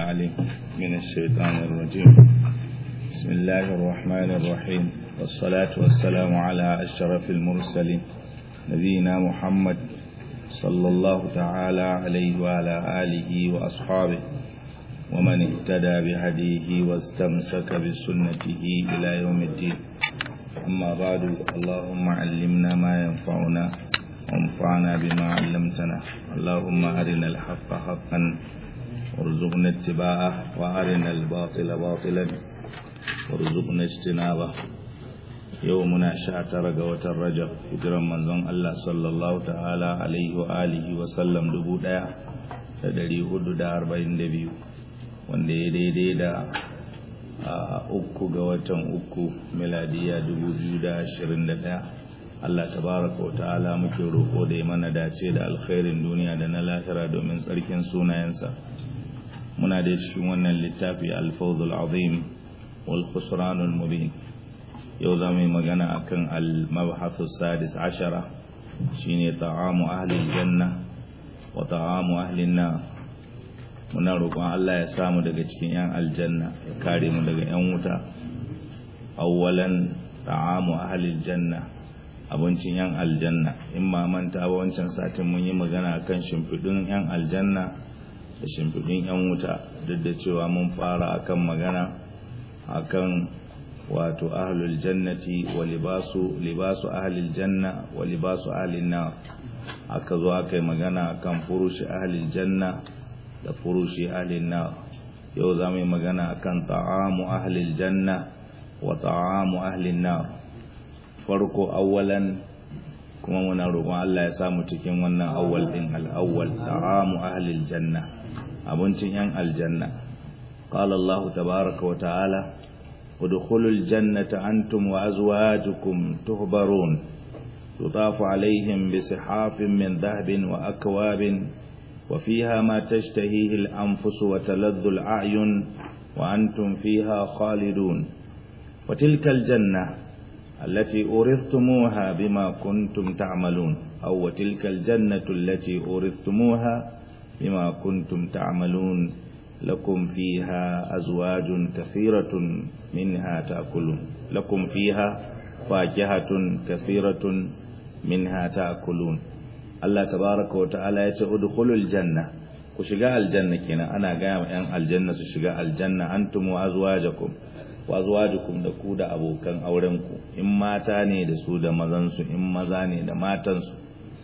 العليم من الشيطان الرجيم بسم الله الرحمن الرحيم والصلاة والسلام على أشرف المرسلين نبينا محمد صلى الله تعالى عليه وعلى آله وأصحابه ومن اهتدى بهديه واستمسك بسنته إلى يوم الدين أما بعد اللهم علمنا ما ينفعنا وانفعنا بما علمتنا اللهم أرنا الحق حقا وارزقنا اتباعه وأرنا الباطل باطلا وارزقنا اجتنابه يومنا شاتر قوة الرجب هجرا منزون الله صلى الله تعالى عليه وآله وسلم دبو دايا تدري هدو دا أربعين دبيو wanda ya daidai da uku ga watan uku miladiya 2021 Allah tabaraka wa ta'ala muke roƙo da ya mana dace da alkhairin duniya da na lahira domin tsarkin sunayensa muna da cikin wannan littafi alfawzul azim wal khusranul mubin yau za mu yi magana akan al-mabhathu sadis ashara shine ta'amu ahli janna wa ta'amu ahli nar muna roƙon Allah ya samu daga cikin 'yan aljanna ya kare mu daga 'yan wuta awwalan ta'amu ahlil janna abincin 'yan aljanna in ma manta ba wancan satin mun yi magana kan shimfiɗin 'yan aljanna da shimfiɗin 'yan wuta duk da cewa mun fara akan magana akan wato ahlul jannati wa libasu libasu ahlil janna wa libasu ahlin nar aka zo aka yi magana akan furushi ahlil janna da furushi ahlin nar yau za mu yi magana akan ta'amu ahlil janna wa ta'amu ahlin nar farko awwalan kuma muna roƙon Allah ya samu cikin wannan awwal din al-awwal ta'amu ahlil janna abincin yan aljanna qala Allah tabaaraka wa ta'ala udkhulul jannata antum wa azwajukum tuhbarun tutafu alaihim bisihafin min dhahabin wa akwabin وفيها ما تشتهيه الأنفس وتلذ الأعين وأنتم فيها خالدون وتلك الجنة التي أورثتموها بما كنتم تعملون أو وتلك الجنة التي أورثتموها بما كنتم تعملون لكم فيها أزواج كثيرة منها تأكلون لكم فيها فاكهة كثيرة منها تأكلون Allah tabaraka wa ta'ala ya ce udkhulul janna ku shiga aljanna kenan ana gaya ma yan aljanna su shiga aljanna antum wa azwajakum wa azwajukum da ku da abokan auren ku in mata ne da su da mazan su in maza ne da matan su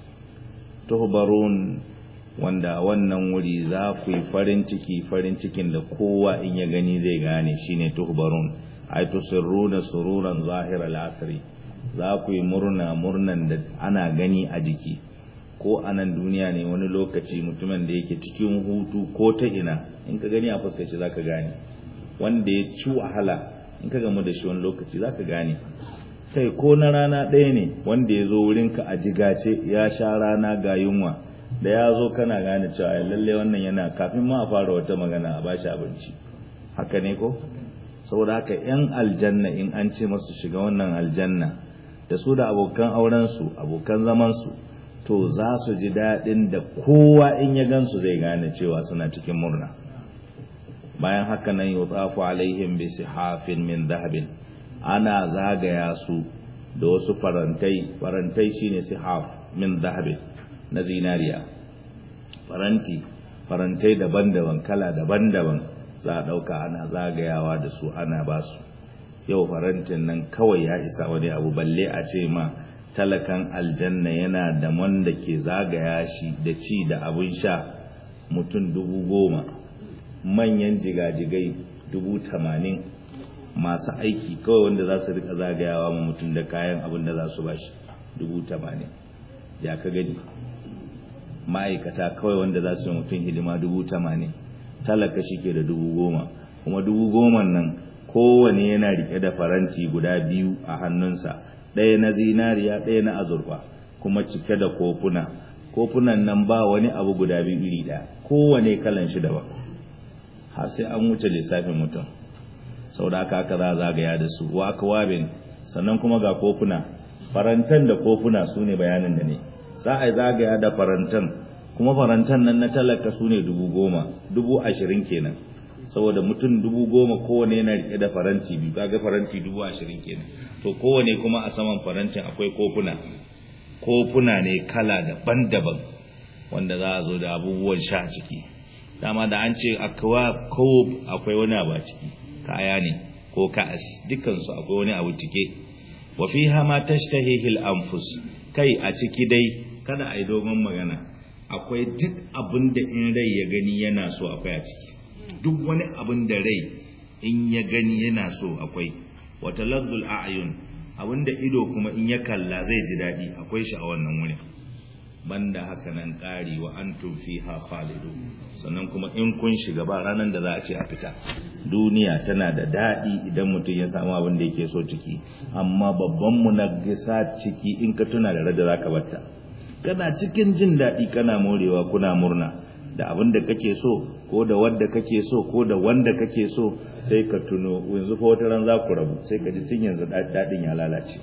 tuhbarun wanda wannan wuri za ku yi farin ciki farin cikin da kowa in ya gani zai gane shine tuhbarun ay tusirruna sururan zahiral asri za ku yi murna murnan da ana gani a jiki ko a nan duniya ne wani lokaci mutumin da yake cikin hutu ko ta ina in ka gani a fuskaci za ka gane wanda ya ci wahala in ka gamu da shi wani lokaci za ka gane kai ko na rana ɗaya ne wanda ya zo wurinka a jigace ya sha rana ga yunwa da ya zo kana gane cewa lalle wannan yana kafin ma a fara wata magana a bashi abinci haka ne ko saboda haka yan aljanna in an ce masu shiga wannan aljanna da su da abokan aurensu abokan zamansu to za su ji daɗin da kowa in ya gansu zai gane cewa suna cikin murna bayan haka nan yi tsafu alaihim bi sihafin min zahabin ana zagaya su da wasu farantai farantai shine sihaf min zahabin na zinariya faranti farantai daban-daban kala daban-daban za a ɗauka ana zagayawa da su ana ba su yau farantin nan kawai ya isa wani abu balle a ce ma talakan aljanna yana da wanda ke zagaya shi da ci da abin sha mutum dubu goma manyan jigajigai dubu tamanin masu aiki kawai wanda za su rika zagayawa ma mutum da kayan abin da za su ba shi dubu tamanin ya ka gani ma'aikata kawai wanda za su yi mutum hidima dubu tamanin talaka shi ke da dubu goma kuma dubu goma nan kowane yana rike da faranti guda biyu a hannunsa ɗaya na zinariya ɗaya na azurfa kuma cike da kofuna kofunan nan ba wani abu guda biyu iri ɗaya kowane kalan shi daban har sai an wuce lissafin mutum sau da aka aka za zagaya da su wa aka wabin sannan kuma ga kofuna farantan da kofuna su ne bayanin da ne za a yi zagaya da farantan kuma farantan nan na talaka su ne dubu goma dubu ashirin kenan saboda mutum dubu goma kowane yana rike da faranti biyu kaga faranti dubu ashirin kenan to kowane kuma a saman farantin akwai kofuna kofuna ne kala daban-daban wanda za a zo da abubuwan sha a ciki dama da an ce akwa kob akwai wani abu a ciki kaya ne ko ka'as dukansu akwai wani abu cike wa fiha ma tashtahihi al-anfus kai a ciki dai kada a yi dogon magana akwai duk abin da in rai ya gani yana so akwai a ciki duk wani abin da rai in ya gani yana so akwai wata lazzul a'yun abin da ido kuma in ya kalla zai ji daɗi akwai shi a wannan wurin banda haka nan ƙari wa antum fiha khalidu sannan kuma in kun shiga ba ranar da za a ce a fita duniya tana da daɗi idan mutum ya samu abin da yake so ciki amma babban mu na gisa ciki in ka tuna da rada zaka batta kana cikin jin daɗi kana morewa kuna murna da abin da kake so ko da wanda kake so ko da wanda kake so sai ka tuno yanzu ko wata ran za ku rabu sai ka ji tun yanzu daɗin ya lalace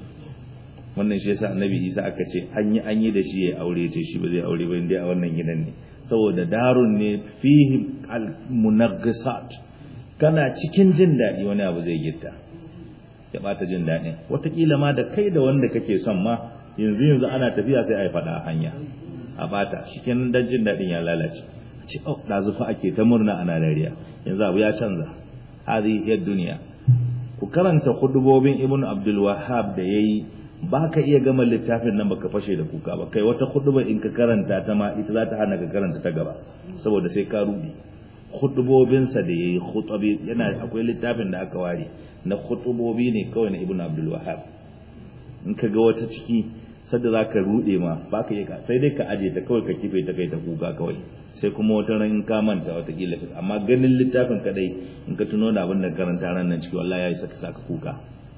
wannan shi yasa annabi isa aka ce an yi an yi da shi ya aure ce shi ba zai aure ba inda a wannan gidan ne saboda darun ne fihi almunaghisat kana cikin jin daɗi wani abu zai gitta ya bata jin daɗin watakila ma da kai da wanda kake son ma yanzu yanzu ana tafiya sai a yi faɗa a hanya a bata shikenan dan jin daɗin ya lalace ce oh ɗazu fa ake ta murna ana dariya yanzu abu ya canza hadhihi duniya ku karanta hudubobin ibnu abdul wahhab da yayi ba ka iya gama littafin nan baka fashe da kuka ba kai wata hudubar in ka karanta ta ma ita za ta hana ka karanta ta gaba saboda sai ka rudi hudubobinsa da yayi khutubi yana akwai littafin da aka ware na khutubobi ne kawai na ibnu abdul wahhab in ka ga wata ciki sadda za ka rude ma ba ka iya sai dai ka aje ta kawai ka kife ta kai ta kuka kawai sai kuma wata ran in ka manta wata kila amma ganin littafin kadai in ka tuno da abin da karanta ran nan ciki wallahi yayi saka saka kuka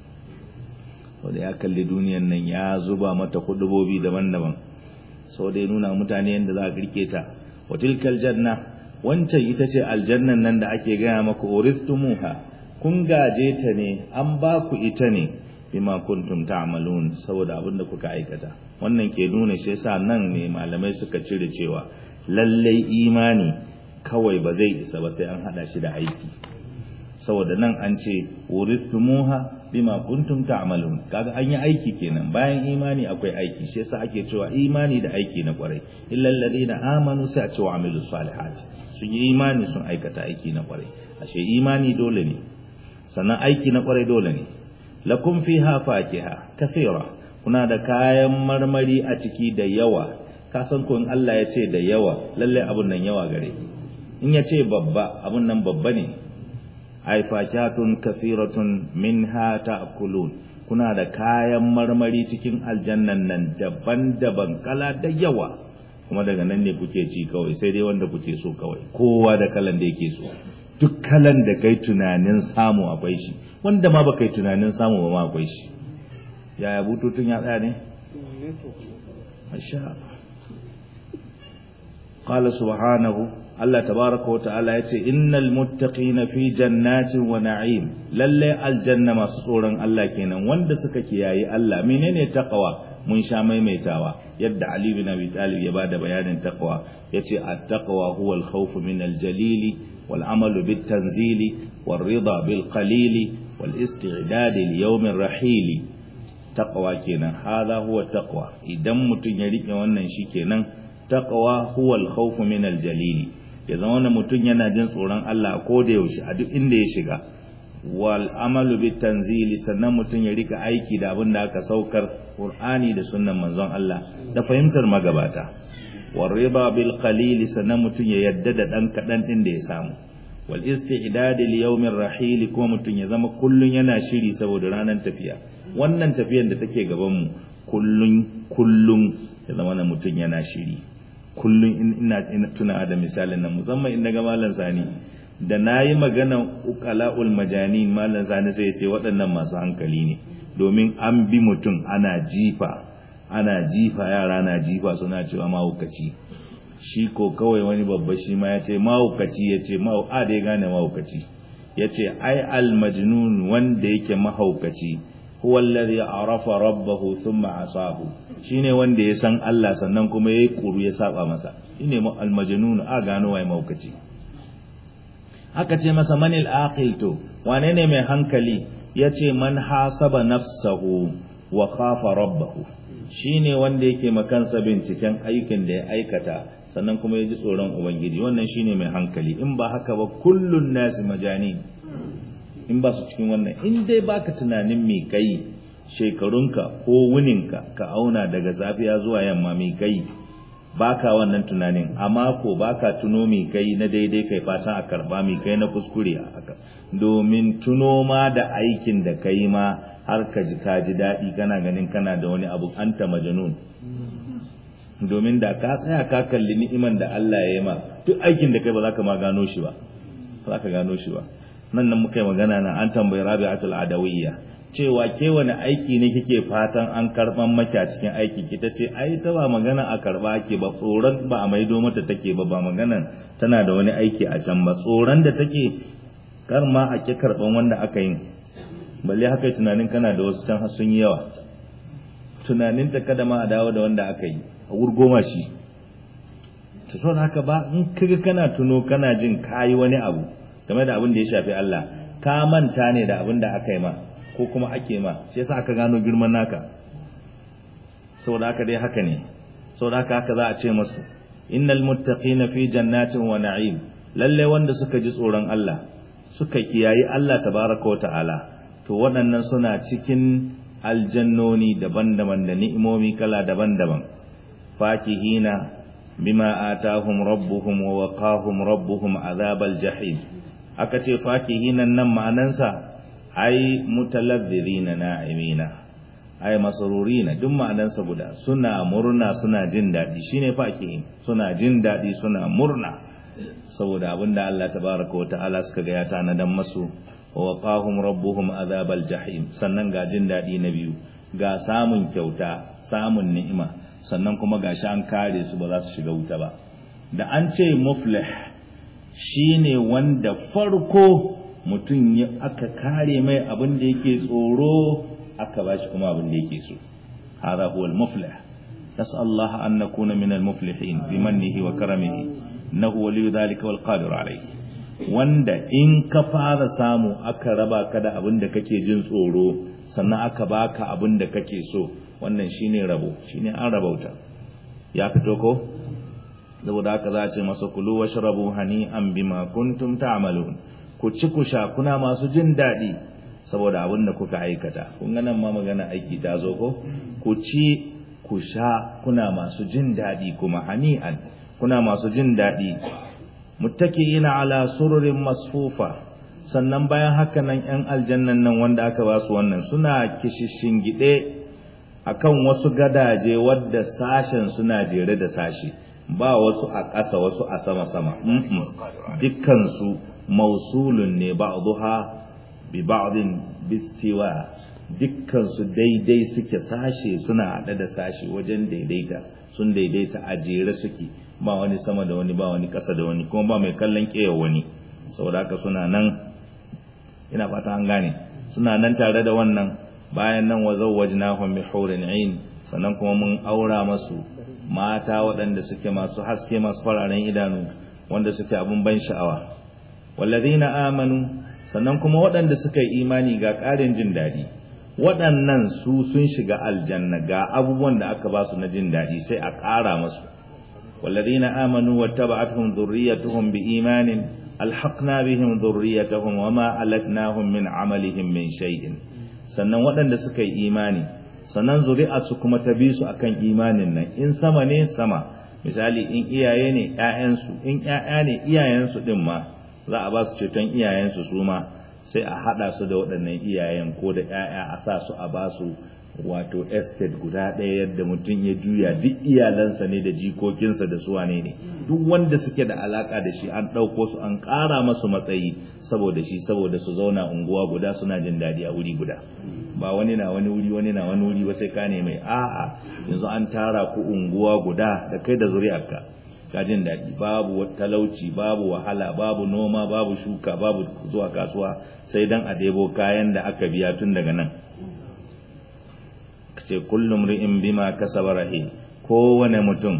wanda ya kalli duniyan nan ya zuba mata hudubobi daban-daban sau da ya nuna mutane yadda za a kirke ta wa tilkal janna wancan ita ce aljannan nan da ake gaya maka uristumuha kun gaje ta ne an ba ku ita ne bima kuntum ta'malun saboda abin da kuka aikata wannan ke nuna shi yasa nan ne malamai suka cire cewa lallai imani kawai ba zai isa ba sai an hada shi da aiki saboda nan an ce uristumuha bima kuntum ta'malun kaga an yi aiki kenan bayan imani akwai aiki shi yasa ake cewa imani da aiki na kwarai illal ladina amanu sai a ce wa amilus salihat sun yi imani sun aikata aiki na kwarai ashe imani dole ne sannan aiki na kwarai dole ne lakum fiha fakiha kathira kuna da kayan marmari a ciki da yawa ka san ko in Allah ya ce da yawa lalle abun nan yawa gare in ya ce babba abun nan babba ne ai fakihatun kathiratun minha ta'kulun kuna da kayan marmari cikin aljannan nan daban-daban kala da yawa kuma daga nan ne kuke ci kawai sai dai wanda kuke so kawai kowa da kalan da yake so duk kalan da kai tunanin samu akwai shi wanda ma baka yi tunanin samu ba ma akwai shi yaya bututun ya tsaya ne masha qala subhanahu Allah tabaraka wa ta'ala yace innal muttaqina fi jannatin wa na'im lalle aljanna masu tsoron Allah kenan wanda suka kiyaye Allah menene taqwa mun sha maimaitawa yadda Ali bin Abi Talib ya bada bayanin taqwa yace at-taqwa huwa al-khawf min al-jalili wal amalu bit tanzili wal rida bil qalili wal isti'dad li yawm ar-rahili taqwa kenan hadha huwa taqwa idan mutun ya rike wannan shikenan taqwa huwa al-khawf min al-jalili ya zama wannan mutum yana jin tsoron Allah ko da yaushe a duk inda ya shiga wal amalu bit tanzili sannan mutum ya rika aiki da abin da aka saukar Qur'ani da sunnan manzon Allah da fahimtar magabata war riba bil qalili sannan mutum ya yadda da dan kadan din da ya samu wal isti'dad li yawmir rahil kuma mutum ya zama kullun yana shiri saboda ranar tafiya wannan tafiyar da take gaban mu kullun kullun ya zama mutum yana shiri kullum ina tuna da misalin nan musamman in daga malam sani da nayi magana uqalaul majanin malam sani sai ya ce waɗannan masu hankali ne domin an bi mutum ana jifa ana jifa yara na jifa suna cewa mahaukaci shi ko kawai wani babba shi ma ya ce mahaukaci ya ce a da ya gane mahaukaci ya ce ai al majnun wanda yake mahaukaci huwa alladhi arafa rabbahu thumma asahu shine wanda ya san Allah sannan kuma yayi kuru ya saba masa shine al-majnun a gano wai maukaci aka ce masa manil aqil to wane ne mai hankali yace man hasaba nafsahu wa khafa rabbahu shine wanda yake makansa binciken aikin da ya aikata sannan kuma ya ji tsoron ubangiji wannan shine mai hankali in ba haka ba kullun nasi majani in ba su cikin wannan in dai baka tunanin me kai shekarunka ko wuninka ka auna daga safiya zuwa yamma me kai baka wannan tunanin a mako baka tuno me kai na daidai kai fatan a karba me kai na kuskure haka domin tuno ma da aikin da kai ma har ka ji ka ji daɗi kana ganin kana da wani abu anta majanun domin da ka tsaya ka kalli ni'iman da Allah ya yi ma duk aikin da kai ba za ka ma gano shi ba za ka gano shi ba nan nan muka yi magana na an tambayi rabi'atul adawiyya cewa ke wani aiki ne kike fatan an karban maki a cikin aiki ki tace ai ta ba magana a karba ake ba tsoron ba a maido mata take ba ba magana tana da wani aiki a can ba tsoron da take kar ma a ki karban wanda aka yi balle haka tunanin kana da wasu can sun yi yawa tunanin ta kada ma a dawo da wanda aka yi a wurgoma shi ta sau haka ba in kaga kana tuno kana jin kayi wani abu game da abin da ya shafi Allah ka manta ne da abin da aka yi ma ko kuma ake ma shi yasa aka gano girman naka saboda haka dai haka ne saboda haka haka za a ce masu innal muttaqina fi jannatin wa na'im lalle wanda suka ji tsoron Allah suka kiyayi Allah tabaraka wa ta'ala to waɗannan suna cikin aljannoni daban-daban da ni'imomi kala daban-daban fakihina bima atahum rabbuhum wa waqahum rabbuhum azabal jahim aka ce fakihinan nan ma'anansa ai mutalazzirina na'imina ai masrurina duk ma'anansa guda suna murna suna jin dadi shine fakihin suna jin dadi suna murna saboda abinda Allah tabaraka wa ta'ala suka ga ya tanadan masu wa waqahum rabbuhum azabal jahim sannan ga jin dadi na biyu ga samun kyauta samun ni'ima sannan kuma gashi an kare su ba za su shiga wuta ba da an ce muflih shine wanda farko mutum ya aka kare mai abin da yake tsoro aka bashi kuma abin da yake so hada huwa al-muflih nas'al Allah an nakuna min al-muflihin bi mannihi wa karamihi innahu waliyyu dhalika wal qadir alayhi wanda in ka fara samu aka raba ka da abin da kake jin tsoro sannan aka baka abin da kake so wannan shine rabo shine an rabauta ya fito ko saboda haka za a ce masa kulu washrabu hani'an bima kuntum ta'malun ku ci ku sha kuna masu jin daɗi saboda abin da kuka aikata kun ga nan ma magana aiki ta zo ko ku ci ku sha kuna masu jin daɗi kuma hani'an kuna masu jin daɗi muttaki'ina ala sururin masfufa sannan bayan haka nan ƴan aljannan nan wanda aka ba su wannan suna kishishin gide akan wasu gadaje wadda sashen suna jere da sashi ba wasu a ƙasa wasu a sama-sama dukkansu mausulun ne ba'dha bi ba'din bistiwa dukkansu daidai suke sashe suna hada da sashe wajen daidaita sun daidaita a jere suke ba wani sama da wani ba wani ƙasa da wani kuma ba mai kallon ƙeya wani saboda haka suna nan ina fata an gane suna nan tare da wannan bayan nan wa zawwajnahum bi hurin ain sannan kuma mun aura masu mata waɗanda suke masu haske masu fararen idanu wanda suke abun ban sha'awa wallazina amanu sannan kuma waɗanda suka yi imani ga ƙarin jin daɗi waɗannan su sun shiga aljanna ga abubuwan da aka ba su na jin daɗi sai a ƙara masu wallazina amanu wattaba'atuhum dhurriyyatuhum biimanin alhaqna bihim dhurriyyatahum wama alatnahum min amalihim min shay'in sannan waɗanda suka yi imani sannan zuri'arsu kuma ta bi su akan imanin nan in sama ne sama misali in iyaye ne ƴaƴansu in ƴaƴa ne iyayensu din ma za a ba su ceton iyayensu su ma sai a haɗa su da waɗannan iyayen ko da ƴaƴa a sa su a ba su wato estate guda ɗaya yadda mutum ya juya duk iyalansa ne da jikokinsa da su wane ne duk wanda suke da alaka da shi an ɗauko su an ƙara masu matsayi saboda shi saboda su zauna unguwa guda suna jin daɗi a wuri guda ba wani na wani wuri wani na wani wuri ba sai ka mai a'a yanzu an tara ku unguwa guda da kai da zuri'arka ka jin daɗi babu talauci babu wahala babu noma babu shuka babu zuwa kasuwa sai dan a debo kayan da aka biya tun daga nan ce kullum ri'in bima kasaba rahi kowane mutum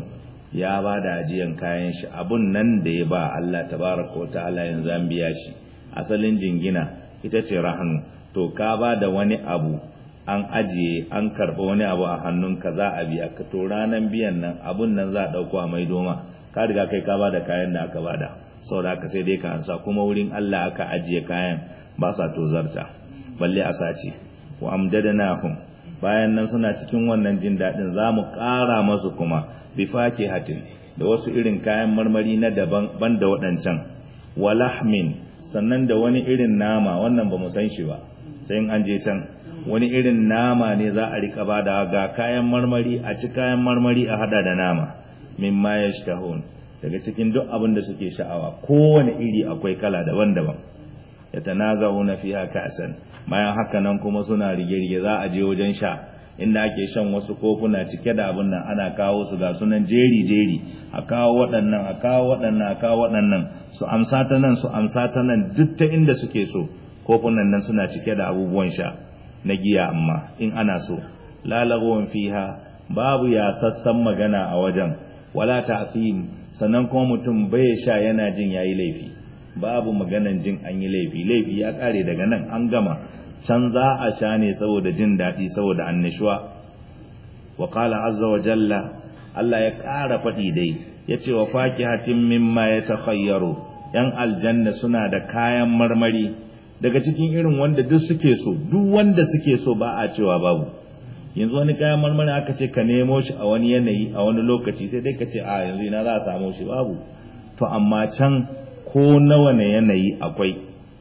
ya ba da ajiyan kayan shi abun nan da ya ba Allah tabaraka wa ta'ala yanzu an biya shi asalin jingina ita ce rahanu to ka ba da wani abu an ajiye an karɓa wani abu a hannunka za a biya ka to ranan biyan nan abun nan za a ɗauko a mai doma ka riga kai ka ba da kayan da aka bada saboda haka sai dai ka ansa kuma wurin Allah aka ajiye kayan ba sa tozarta balle a sace wa amdadanahum bayan nan suna cikin wannan jin daɗin za mu ƙara masu kuma bi hatin da wasu irin kayan marmari na daban banda waɗancan wa lahmin sannan da wani irin nama wannan ba mu san shi ba sai in an je can wani irin nama ne za a rika bada ga kayan marmari a ci kayan marmari a hada da nama mimma yashtahun daga cikin duk abin da suke sha'awa kowane iri akwai kala daban-daban yatanaza'una fiha ka'san bayan haka nan kuma suna rige-rige za a je wajen sha inda ake shan wasu kofuna cike da abin nan ana kawo su ga sunan jeri-jeri a kawo waɗannan a kawo waɗannan a kawo waɗannan su amsa ta nan su amsa ta nan duk ta inda suke so kofunan nan suna cike da abubuwan sha na giya amma in ana so lalagowar fiha babu ya sassan magana a wajen wala ta'fim sannan kuma mutum bai sha yana jin yayi laifi babu maganan jin an yi laifi laifi ya kare daga nan an gama can za a sha ne saboda jin daɗi saboda annishuwa wa qala azza wa jalla Allah ya ƙara faɗi dai ya ce wa fakihatin mimma ya takhayyaru yan aljanna suna da kayan marmari daga cikin irin wanda duk suke so duk wanda suke so ba a cewa babu yanzu wani kayan marmari aka ce ka nemo shi a wani yanayi a wani lokaci sai dai ka ce a yanzu ina za a samu shi babu to amma can ko nawa ne yanayi akwai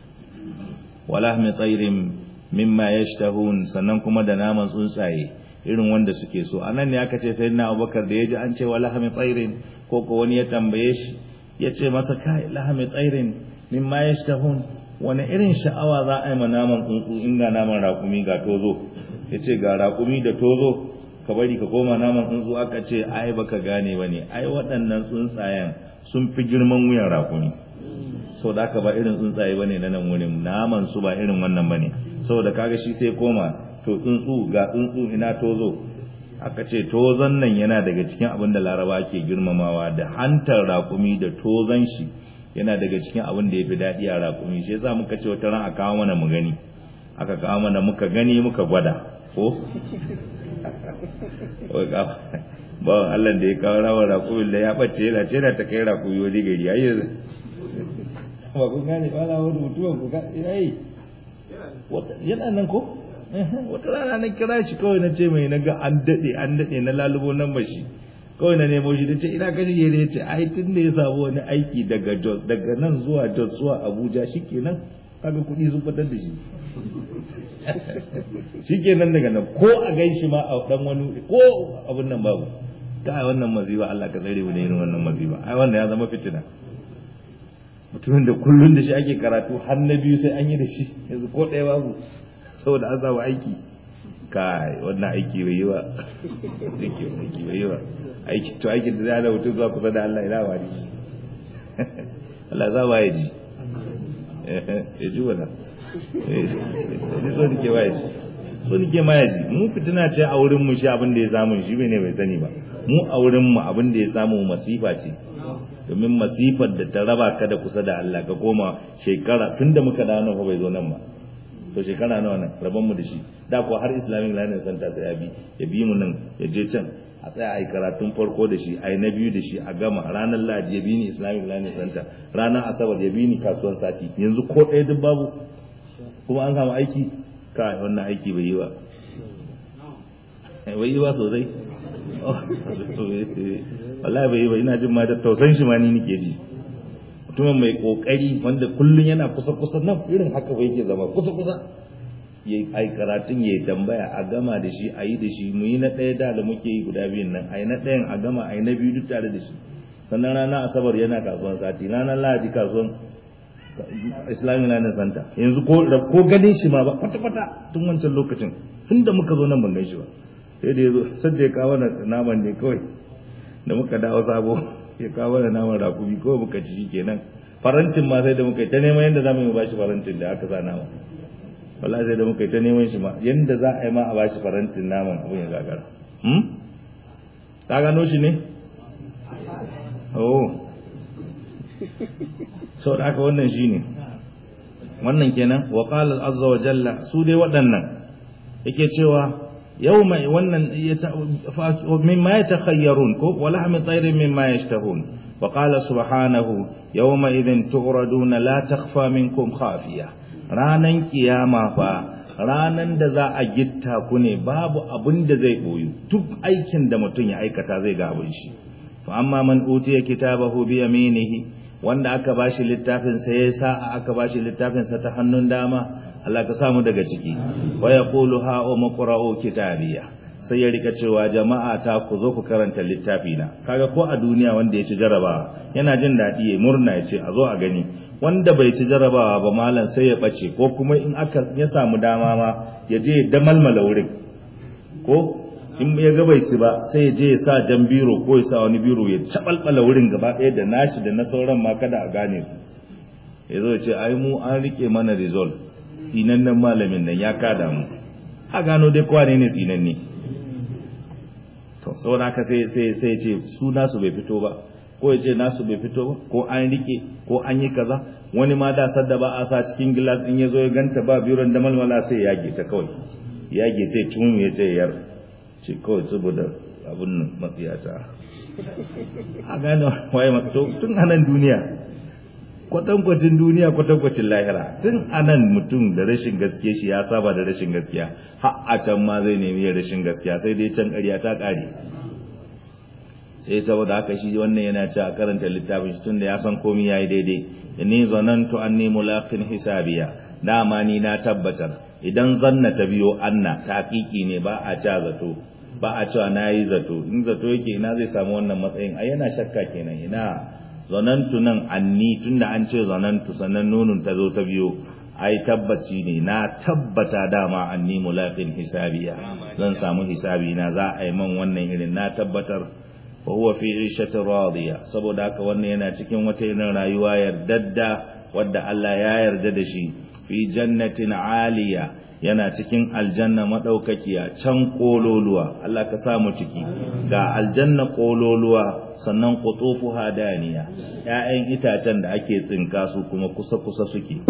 wala mi tsairin mimma yashtahun sannan kuma da naman tsuntsaye irin wanda suke so anan ne aka ce sayyidina Abubakar da yaji an ce wala mi tsairin ko ko wani ya tambaye shi ya ce masa kai lahami tsairin mimma yashtahun wani irin sha'awa za a yi ma naman tsuntsu in ga naman raƙumi ga tozo ya ce ga raƙumi da tozo ka bari ka koma naman tsuntsu aka ce ai baka gane ba ne ai waɗannan tsuntsayen sun fi girman wuyan raƙumi sau da aka ba irin tsuntsaye ba ne na nan wurin naman su ba irin wannan ba ne saboda kaga shi sai koma to tsuntsu ga tsuntsu ina tozo aka ce tozon nan yana daga cikin abin da laraba ke girmamawa da hantar raƙumi da tozon shi yana daga cikin abin da ya fi daɗi a raƙumi shi yasa muka ce wata ran a kawo mana mu gani aka kawo mana muka gani muka gwada ko bawan Allah da ya kawo rawar raƙumin da ya ɓace yana ce da ta kai raƙumi wani gari ya yi ba kun gane ba na wani mutuwan ku yayi yana nan ko wata rana na kira shi kawai na ce mai na ga an daɗe an daɗe na lalubo nan ba shi kawai na nemo shi da ce ina kashi ya ne ce ai tun da ya samu wani aiki daga jos daga nan zuwa jos zuwa abuja shi kenan kaga kuɗi sun fitar da shi shi kenan daga nan ko a gan shi ma a ɗan wani ko abin nan babu ta wannan maziba Allah ka tsare mu da irin wannan maziba ai wannan ya zama fitina mutumin da kullun da shi ake karatu har na biyu sai an yi da shi yanzu ko ɗaya babu saboda an samu aiki kai wannan aiki bai yi ba aiki bai yi ba aiki to aikin da zai hana mutum zuwa kusa da Allah ina wani Allah za ba ya ji ya ji wala ni so nike ma ya ji so nike ma ya ji mu fitina ce a wurin mu shi abin da ya samu shi ne bai sani ba mu a wurin mu abin da ya samu masifa ce domin masifar da ta raba ka da kusa da Allah ka koma shekara tunda muka dawo nan fa bai zo nan ba to shekara nawa nan rabon mu da shi da ko har islamic learning center sai ya bi ya bi mu nan ya je can a tsaya a yi karatun farko da shi a yi na biyu da shi a gama ranar lahadi ya bi ni islamic learning center ranar asabar ya bi ni kasuwar sati yanzu ko ɗaya duk babu kuma an samu aiki ka wannan aiki bai yi ba bai yi ba sosai wallahi bai yi ba ina jin ma da tausan shi ma ni nake ji mutumin mai kokari wanda kullun yana kusa kusa nan irin haka ba yake zama kusa kusa ya yi karatun ya yi tambaya a gama da shi a yi da shi mu yi na ɗaya da da muke yi guda biyun nan a yi na ɗayan a gama a yi na biyu duk tare da shi sannan rana asabar yana kasuwan sati ranar lahadi kasuwan islamic learning center yanzu ko ko ganin shi ma ba kwata kwata tun wancan lokacin tun da muka zo nan ban gan shi ba sai da ya zo sai da ya kawo naman ne kawai da muka dawo sabo ya kawo da naman rakumi kawai muka ci shi kenan farantin ma sai da muka yi ta neman yadda za mu yi bashi farantin da aka sa nama wallahi sai da muka yi ta neman shi ma yadda za a yi ma a bashi farantin naman abin ya gagara hmm? ka gano shi ne oh sau da aka wannan shi ne wannan kenan wa qala azza wa jalla su dai waɗannan yake cewa yau mai wannan mimma ya takhayyarun ko wa lahmi tayrin mimma yashtahun wa qala subhanahu yawma idhin tu'raduna la takhfa minkum khafiya ranan kiyama fa ranan da za a gitta ku ne babu abin da zai boyu duk aikin da mutum ya aikata zai ga abin shi fa amma man utiya kitabahu bi yaminihi wanda aka bashi littafin sa ya sa aka bashi littafin sa ta hannun dama Allah ka samu daga ciki wa yaqulu ha umqra'u kitabiya sai ya rika cewa jama'a ta ku zo ku karanta littafi na kaga ko a duniya wanda ya ci jarabawa yana jin dadi ya murna ya ce a zo a gani wanda bai ci jarabawa ba malam sai ya bace ko kuma in aka ya samu dama ma ya je ya damalmala wurin ko in ya ga bai ci ba sai ya je ya sa jan biro ko ya sa wani biro ya cabalbala wurin gaba ɗaya da nashi da na sauran ma kada a gane su ya zo ce ai mu an rike mana result tsinannen malamin nan ya kada mu a gano dai kowa ne ne tsinanne to saboda haka sai sai sai ce su nasu bai fito ba ko ya ce nasu bai fito ba ko an rike ko an yi kaza wani ma da sadda ba a sa cikin gilas in ya zo ya ganta ba biron da malmala sai ya yage ta kawai yage sai tun ya ce yar ce kawai saboda abin nan matsiyata a gane waye to tun anan duniya kwatankwacin duniya kwatankwacin lahira tun anan mutum da rashin gaske shi ya saba da rashin gaskiya har a can ma zai nemi rashin gaskiya sai dai can ƙarya ta ƙare sai saboda haka shi wannan yana ci a karanta littafin shi tunda ya san komai yayi daidai inni zanantu anni mulaqin hisabiya dama ni na tabbatar idan zanna ta biyo anna taqiqi ne ba a ca zato ba a cewa nayi zato in zato yake ina zai samu wannan matsayin ai yana shakka kenan ina zanantu nan anni tunda an ce zanantu sannan nunun ta zo ta biyo ai tabbaci ne na tabbata dama anni mulaqin hisabiya zan samu hisabi na za a yi man wannan irin na tabbatar fa huwa fi 'ishatin radiya saboda haka wannan yana cikin wata irin rayuwa yardadda wadda Allah ya yarda da shi fi jannatin aliya yana cikin aljanna madaukakiya can kololuwa Allah ka samu ciki ga aljanna kololuwa sannan qutufuha daniya ƴaƴan itacen da ake tsinka su kuma kusa kusa suke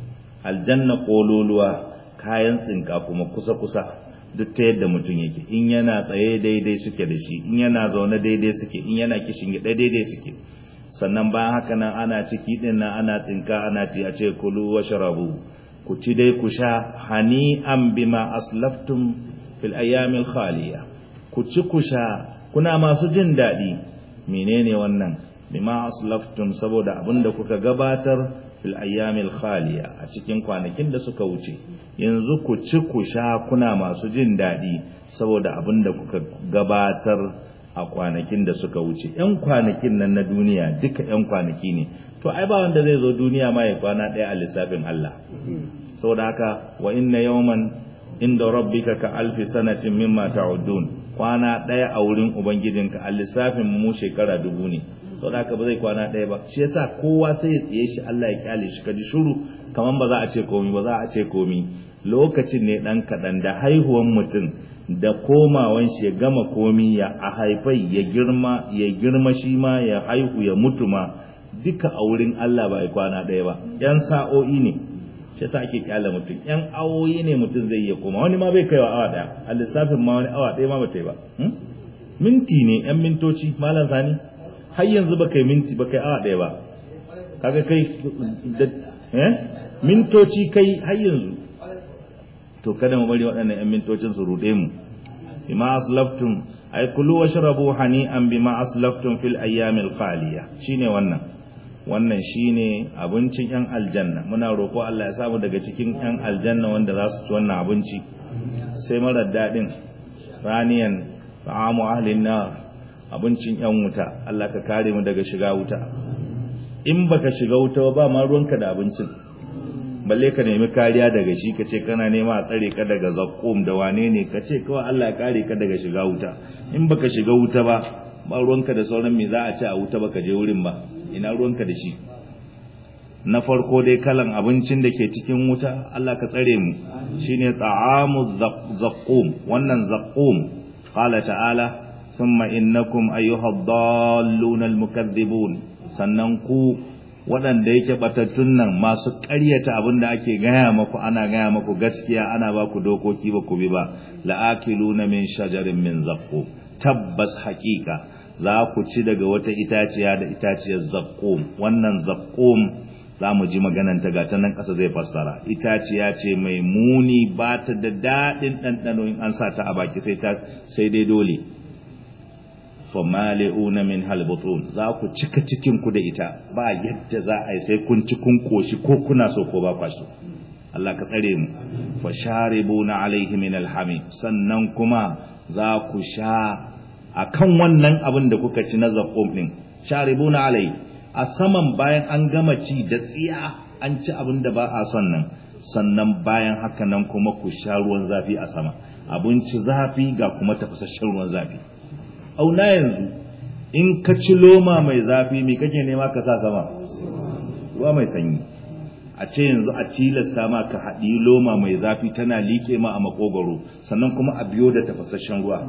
aljanna kololuwa kayan tsinka kuma kusa kusa duk ta yadda mutum yake in yana tsaye daidai suke da shi in yana zaune daidai suke in yana kishin gida daidai suke sannan bayan haka nan ana ciki din nan ana tsinka ana ci a ce kulu washrabu ku ci dai ku sha hani'an bima aslaftum fil ayyamil khaliya ku ci ku sha kuna masu jin daɗi menene wannan bima aslaftum saboda abinda kuka gabatar fil ayyamil khaliya a cikin kwanakin da suka wuce yanzu ku ci ku sha kuna masu jin daɗi saboda abinda kuka gabatar a kwanakin da suka wuce yan kwanakin nan na duniya duka yan kwanaki ne to ai ba wanda zai zo duniya ma ya kwana ɗaya a lissafin Allah saboda haka wa inna yawman inda rabbika ka alfi sanatin mimma ta'udun kwana ɗaya a wurin ubangijinka a lissafin mu shekara dubu ne saboda haka ba zai kwana ɗaya ba shi yasa kowa sai ya tsiye shi Allah ya kyale shi kaji shuru kaman ba za a ce komi ba za a ce komi lokacin ne ɗan kaɗan da haihuwan mutum da komawan shi ya gama komi ya a haifai ya girma ya girma shi ma ya haihu ya mutu ma duka a wurin Allah ba ya kwana ɗaya ba yan sa'o'i ne shi yasa ake kyale mutum yan awoyi ne mutum zai iya koma wani ma bai kaiwa awa ɗaya a lissafin ma wani awa ɗaya ma ba ta yi ba minti ne yan mintoci malam sani har yanzu ba kai minti ba kai awa ɗaya ba kaga kai eh mintoci kai har yanzu to kada mu bari waɗannan ƴan mintocin su ruɗe mu bima aslaftum ay kulu washrabu hani'an bima aslaftum fil ayyamil khaliya shine wannan wannan shine abincin ƴan aljanna muna roƙo Allah ya samu daga cikin ƴan aljanna wanda za su ci wannan abinci sai marar daɗin raniyan ta'amu ahlin nar abincin ƴan wuta Allah ka kare mu daga shiga wuta in baka shiga wuta ba ma ruwanka da abincin balle ka nemi kariya daga shi ka ce kana nema a tsare ka daga zakkum da wane ne ka ce kawai Allah ya kare ka daga shiga wuta in baka shiga wuta ba ba ruwanka da sauran me za a ci a wuta baka je wurin ba ina ruwanka da shi na farko dai kalan abincin da ke cikin wuta Allah ka tsare mu shine ta'amu zakkum wannan zakkum qala ta'ala thumma innakum ayyuhad dallunal mukaththibun sannan ku waɗanda yake batattun nan masu ƙaryata abin da ake gaya maku ana gaya maku gaskiya ana ba ku dokoki ba ku bi ba la'akiluna min shajarin min zaqqum tabbas haƙiƙa za ku ci daga wata itaciya da itaciyar zaqqum wannan zaqqum za mu ji magananta ga ta nan ƙasa zai fassara itaciya ce mai muni ba ta da daɗin ɗanɗano in an sa ta a baki sai ta sai dai dole famali'una min halbutun za ku cika cikin ku da ita ba yadda za a yi sai kun ci kun koshi ko kuna so ko ba kwa so Allah ka tsare mu fa sharibuna alaihi min alhamim sannan kuma za ku sha akan wannan abin da kuka ci na zaqqum din sharibuna alaihi a saman bayan an gama ci da tsiya an ci abin da ba a son nan sannan bayan haka nan kuma ku sha ruwan zafi a sama abinci zafi ga kuma tafasasshen ruwan zafi auna yanzu in ka ci loma mai zafi mai kake nema ka sa sama ruwa mai sanyi a ce yanzu a tilasta ma ka haɗi loma mai zafi tana liƙe ma a makogaro sannan kuma a biyo da tafasasshen ruwa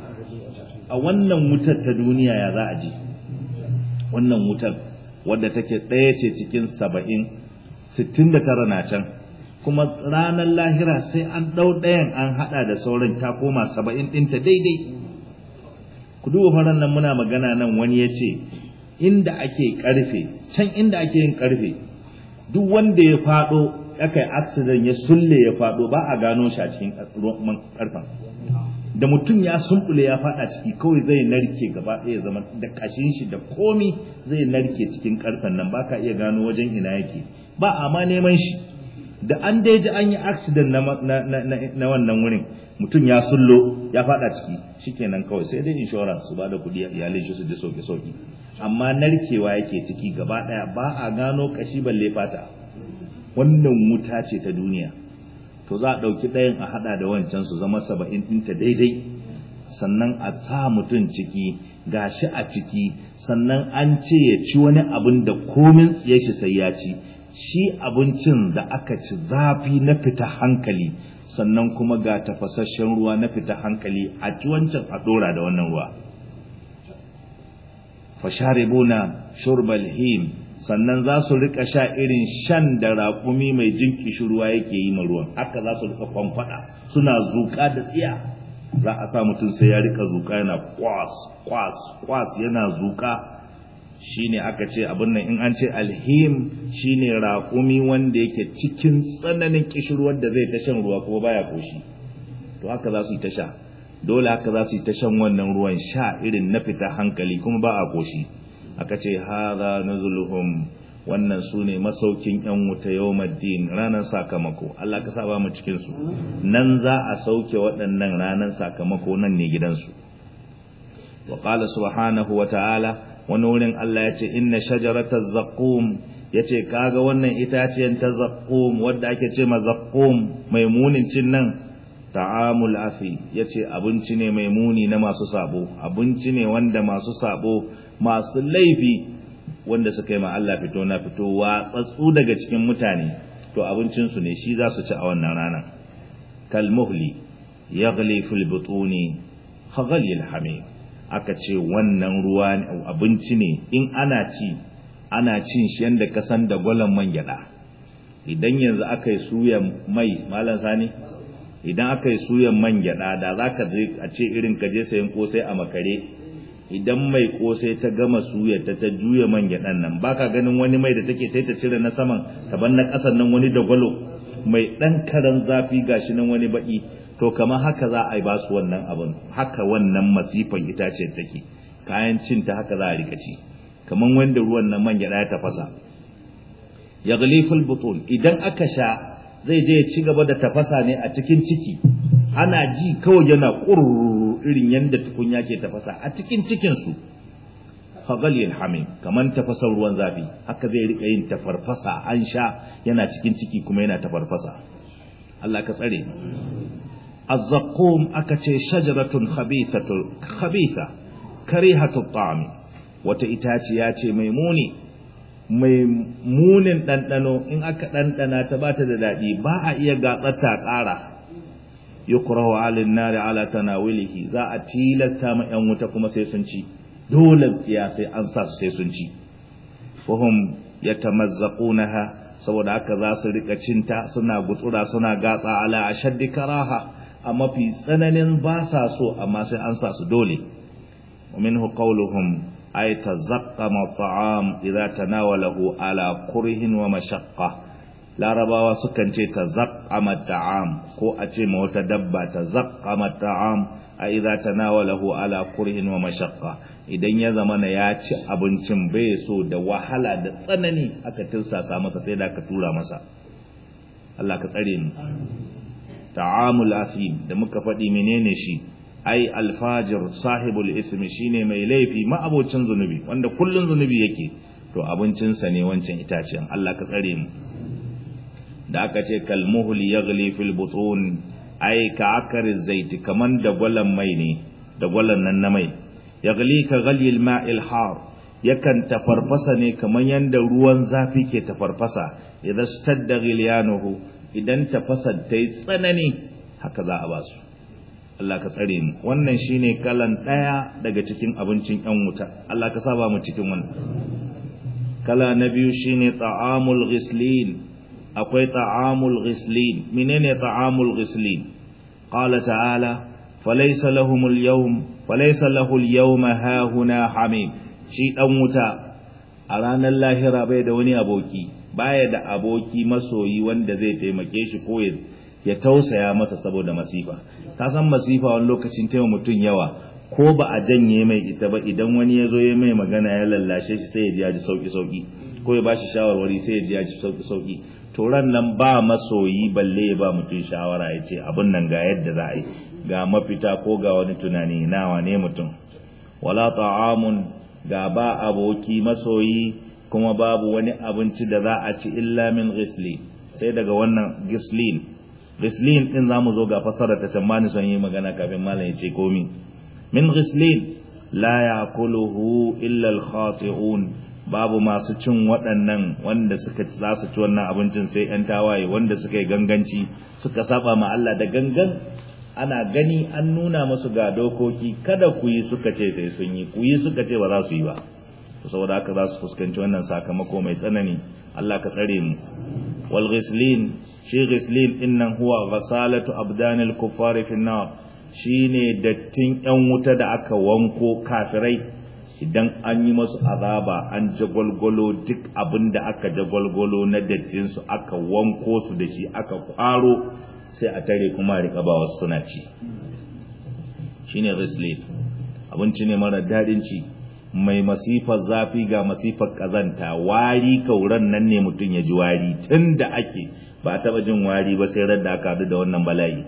a wannan wutar ta duniya ya za a ji wannan wutar wadda take ɗaya ce cikin saba'in sittin da tara na can kuma ranar lahira sai an ɗau ɗayan an haɗa da sauran ta koma saba'in ɗinta daidai ku duba faran nan muna magana nan wani ya ce inda ake karfe can inda ake yin karfe duk wanda ya fado aka yi accident ya sulle ya fado ba a gano shi a cikin karfen da mutum ya sumbule ya fada ciki kawai zai narke gaba ɗaya zama da kashin shi da komi zai narke cikin karfen nan baka iya gano wajen ina yake ba a ma neman shi da an dai ji an yi accident na, na wannan wurin mutum ya sullo ya fada ciki shikenan kawai sai dai insurance su bada kudi iyalai shi su ji sauki sauki amma narkewa yake ciki gaba daya ba a gano kashi balle fata wannan wuta ce ta duniya to za a dauki ɗayan a hada da wancan su zama saba'in ɗinta daidai sannan a sa mutum ciki gashi a ciki sannan an ce ya ci wani abin da komin tsiye shi sai ya ci shi abincin da aka ci zafi na fita hankali sannan kuma ga tafasasshen ruwa na fita hankali a ci wancan a dora da wannan ruwa fasharibuna shurbal him sannan za su rika sha irin shan da raƙumi mai jin ruwa yake yi ma ruwan haka za su rika kwamfada suna zuƙa da tsiya za a sa mutum sai ya rika zuƙa yana kwas kwas kwas yana zuƙa shine aka ce abin nan in an ce alhim shine raƙumi wanda yake cikin tsananin kishirwar da zai ta shan ruwa kuma baya koshi to haka za su yi ta sha dole haka za su yi ta shan wannan ruwan sha irin na fita hankali kuma ba a koshi aka ce hadha nuzuluhum wannan su ne masaukin yan wuta yawmaddin ranar sakamako Allah ka saba mu cikin su nan za a sauke waɗannan ranar sakamako nan ne gidansu wa qala subhanahu wa ta'ala wani wurin Allah ya ce inna shajarata zaqqum yace kaga wannan itaciyar ta zaqqum wadda ake ce ma zaqqum mai munin cin nan ta'amul afi yace abinci ne mai muni na masu sabo abinci ne wanda masu sabo masu laifi wanda suka yi ma Allah fito na fito watsatsu daga cikin mutane to abincin su ne shi za su ci a wannan rana kal muhli yaghli fil butuni khaghli al hamim aka ce wannan ruwa abinci ne in ana ci ana cin shi yadda ka san da gwalan man gyada idan yanzu aka yi suyan mai malam sani idan aka yi suyan man gyada da za ka je a ce irin ka je sayan kosai a makare idan mai kosai ta gama suya ta ta juya man gyadan nan baka ganin wani mai da take ta ta cire na saman taban na kasan nan wani da gwalo mai dan karan zafi gashi nan wani baki to kamar haka za a yi ba su wannan abin haka wannan masifan itace take kayan cin ta haka za a rika ci kamar wanda ruwan nan man gyada ya tafasa ya ghaliful butun idan aka sha zai je ya ci gaba da tafasa ne a cikin ciki ana ji kawai yana kururu irin yanda tukunya ke tafasa a cikin cikin su fagalil hamim kaman tafasar ruwan zafi haka zai rika yin tafarfasa an sha yana cikin ciki kuma yana tafarfasa Allah ka tsare الزقوم أكتي شجرة خبيثة خبيثة كريهة الطعم وتإتاتياتي ميموني maimunin ɗanɗano in aka ɗanɗana ta ba ta da daɗi ba a iya gatsata ƙara yukrahu 'ala an-nari 'ala tanawulihi za a tilasta ma yan wuta kuma sai sun ci dole tsiya sai an sa su sai sun ci fahum yatamazzaqunaha saboda haka za su rika cinta suna gutsura suna gatsa ala ashaddi karaha a mafi tsananin ba sa so amma sai an sa su dole wa minhu qawluhum ay tazaqqama at'am idza tanawalahu ala kurhin wa mashaqqa larabawa sukan ce tazaqqama ta'am ko a ce ma wata dabba tazaqqama ta'am a idza tanawalahu ala kurhin wa mashaqqa idan ya zama na ya ci abincin bai so da wahala da tsanani aka tirsasa masa sai da aka tura masa Allah ka tsare mu ta'amul asim da muka faɗi menene shi ai alfajir sahibul ismi shine mai laifi ma'abocin zunubi wanda kullun zunubi yake to abincinsa ne wancan itacen Allah ka tsare mu da aka ce kalmuhul yaghli fil butun ai ka akariz zaiti kaman da gwalan mai ne da gwalan nan na mai yaghli ka ghali al ma'il har yakan tafarfasa ne kaman yanda ruwan zafi ke tafarfasa idan stadda ghilyanuhu idan tafasa ta yi tsanani haka za a basu Allah ka tsare mu wannan shine kalan daya daga cikin abincin yan wuta Allah ka saba mu cikin wannan kala na biyu shine ta'amul ghislin akwai ta'amul ghislin menene ta'amul ghislin qala ta'ala falaysa lahumul yawm falaysa lahul yawma hahuna hamim shi dan wuta a ranar lahira bai da wani aboki baya da aboki masoyi wanda zai taimake shi ko ya tausaya masa saboda masifa ka san masifa wani lokacin taimaka mutum yawa ko ba a janye mai ita ba idan wani ya zo ya mai magana ya lallashe shi sai ya ji ya ji sauki sauki ko ya bashi shawarwari sai ya ji ya ji sauki sauki to ran nan ba masoyi balle ya ba mutum shawara ya ce abin nan ga yadda za a yi ga mafita ko ga wani tunani nawa ne mutum wala ta'amun ga ba aboki masoyi kuma babu wani abinci da za a ci illa min ghislin sai daga wannan gislin gislin din zamu zo ga fasara ta can son yi magana kafin malam ya ce komi min ghislin la ya'kuluhu illa al-khati'un babu masu cin waɗannan wanda suka za su ci wannan abincin sai ‘yan tawaye wanda suka yi ganganci suka saba ma Allah da gangan ana gani an nuna masu ga dokoki kada ku yi suka ce sai sun yi ku yi suka ce ba za su yi ba saboda haka za su fuskanci wannan sakamako mai tsanani Allah ka tsare mu wal ghislin shi ghislin innan huwa ghasalatu abdanil kuffari fi nar shine dattin ‘yan wuta da aka wanko kafirai idan an yi masu azaba an jagwalgwalo duk abin da aka jagwalgwalo na dattinsu aka wanko su da shi aka kwaro sai a tare kuma riƙa ba wasu suna ci shi ne rislin abinci ne mara daɗin ci mai masifar zafi ga masifar ƙazanta wari kauran nan ne mutum ya ji wari tun da ake ba taɓa jin wari ba sai da aka haɗu da wannan bala'i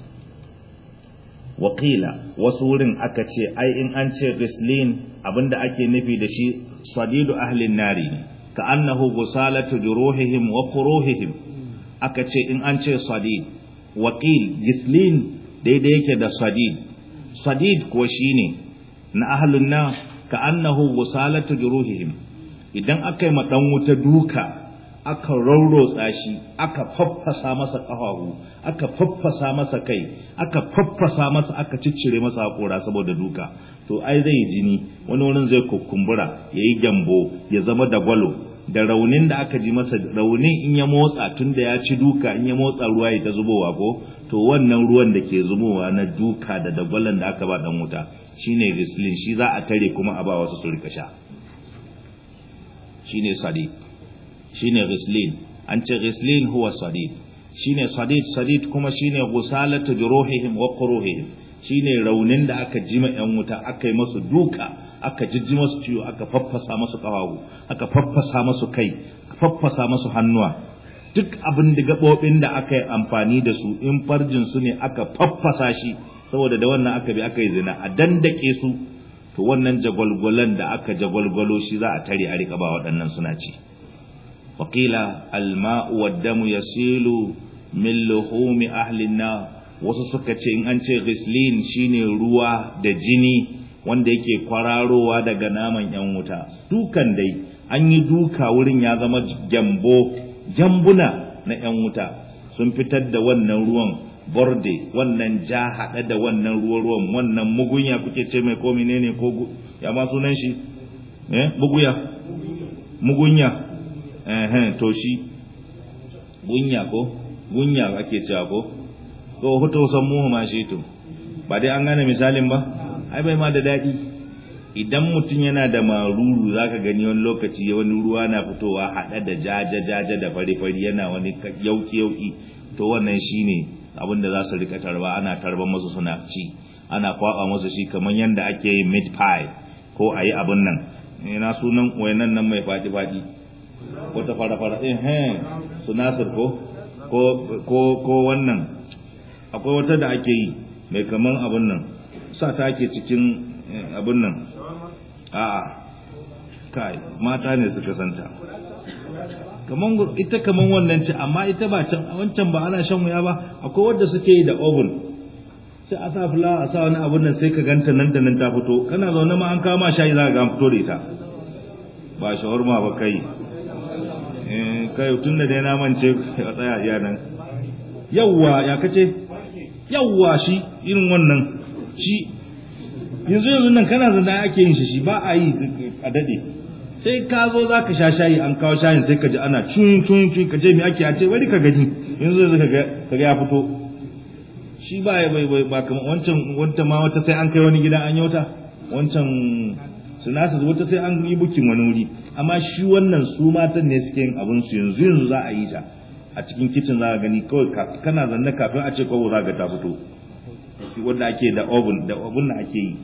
wakila wasu wurin aka ce ai in an ce rislin abinda ake nufi da shi sadidu ahlin nari ka annahu gusalatu juruhihim wa quruhihim aka ce in an ce sadid waqil gislin daidai yake da sadid sadid ko shine na ahlun na ka annahu gusalatu juruhihim idan aka yi ma dan wuta duka aka raurotsa shi aka faffasa masa ƙafafu aka faffasa masa kai aka faffasa masa aka ciccire masa haƙora saboda duka to ai zai jini wani wurin zai kukumbura ya yi gyambo ya zama da gwalo da raunin da aka ji masa raunin in ya motsa tun da ya ci duka in ya motsa ruwa ya ta zubowa ko to wannan ruwan da ke zubowa na duka da dagwalon da aka ba dan wuta shine rislin shi za a tare kuma a ba wasu su rika sha shine sadiq shine ghislin an ce ghislin huwa sadid shine sadid sadid kuma shine ghusalatu juruhihim wa quruhihim shine raunin da aka jima yan wuta aka yi masu duka aka jijji masu ciwo aka faffasa masu kawawu aka faffasa masu kai aka faffasa masu hannuwa duk abin da gabobin da aka yi amfani da su in farjin su ne aka faffasa shi saboda da wannan aka bi aka yi zina a dandake su to wannan jagwalgwalan da aka jagwalgwalo shi za a tare a rika ba waɗannan suna ci وقيل الماء والدم يسيل من لحوم أهل النار wasu suka ce in an ce ghislin shine ruwa da jini wanda yake kwararowa daga naman yan wuta dukan dai an yi duka wurin ya zama gyambo gyambuna na yan wuta sun fitar da wannan ruwan borde wannan ja haɗe da wannan ruwa ruwan wannan mugunya kuke ce mai ko menene ko ya ma sunan shi eh buguya mugunya eh to shi gunya ko gunya ake cewa ko to hoto san mu ma shi to ba dai an gane misalin ba ai bai ma da daɗi idan mutum yana da maruru zaka gani wani lokaci wani ruwa na fitowa haɗe da jaja jaja da fari fari yana wani yauki yauki to wannan shine abin da za su rika tarba ana tarban masu suna ci ana kwaba masu shi kamar yadda ake yin meat pie ko a yi abin nan ina sunan wayannan nan mai faɗi faɗi wata fara fara eh eh su nasir ko ko ko wannan akwai wata da ake yi mai kaman abin nan sa ta ake cikin abin nan a'a kai mata ne suka santa kaman ita kaman wannan ce amma ita ba can wancan ba ana shan wuya ba akwai wadda suke yi da oven sai a sa fulawa a sa wani abun nan sai ka ganta nan da nan ta fito kana zaune ma an kama shayi za ka ga fito da ita ba shawarma ba kai eh kai tun da dai na mance ya tsaya iya nan yawwa ya kace yawwa shi irin wannan shi yanzu yanzu nan kana zanda ake yin shi shi ba a yi a dade sai ka zo za ka sha shayi an kawo shayin sai ka ji ana cun cun cun ka ce me ake a ce bari ka gani yanzu yanzu ka ga ya fito shi ba ya bai bai ba kamar wancan wanta ma wata sai an kai wani gida an yauta wancan sinasa wata sai an yi bukin wani wuri amma shi wannan su matan ne suke yin abin su yanzu yanzu za a yi ta a cikin kicin za ka gani kawai kana zanne kafin a ce kawai za ka ta fito wanda ake da oven da oven da ake yi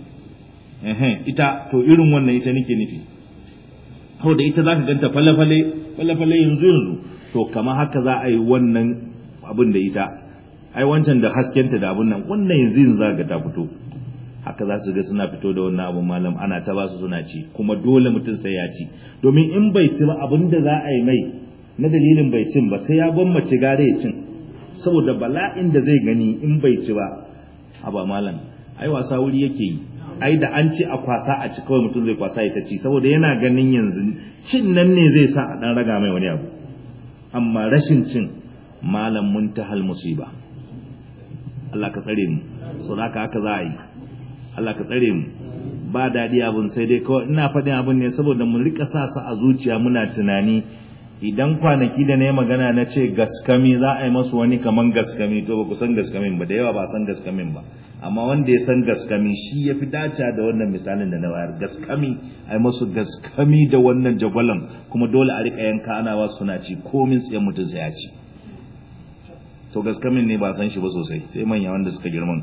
ita to irin wannan ita nake nufi hau da ita za ka ganta fale-fale fale-fale yanzu yanzu to kama haka za a yi wannan abin da ita ai wancan da haskenta da abin nan wannan yanzu yanzu za ka ta fito haka za su ga suna fito da wannan abin malam ana ta ba su suna ci kuma dole mutum sai ya ci domin in bai ci ba abin da za a yi mai na dalilin bai cin ba sai ya gwammace gare ya cin saboda bala'in da zai gani in bai ci ba haba malam ai wasa wuri yake yi ai da an ce a kwasa a ci kawai mutum zai kwasa ya ta ci saboda yana ganin yanzu cin nan ne zai sa a dan raga mai wani abu amma rashin cin malam muntahal musiba Allah ka tsare mu so haka haka za a yi Allah ka tsare mu ba daɗi abun sai dai kawai ina faɗin abun ne saboda mu rika sa su a zuciya muna tunani idan kwanaki da na yi magana na ce gaskami za a yi masu wani kaman gaskami to ba ku san gaskamin ba da yawa ba san gaskamin ba amma wanda ya san gaskami shi ya fi dace da wannan misalin da na bayar gaskami a yi masu gaskami da wannan jagwalon kuma dole a rika yanka ana ba suna ci komin tsaye mutum sai ya ci to gaskamin ne ba san shi ba sosai sai manya wanda suka girman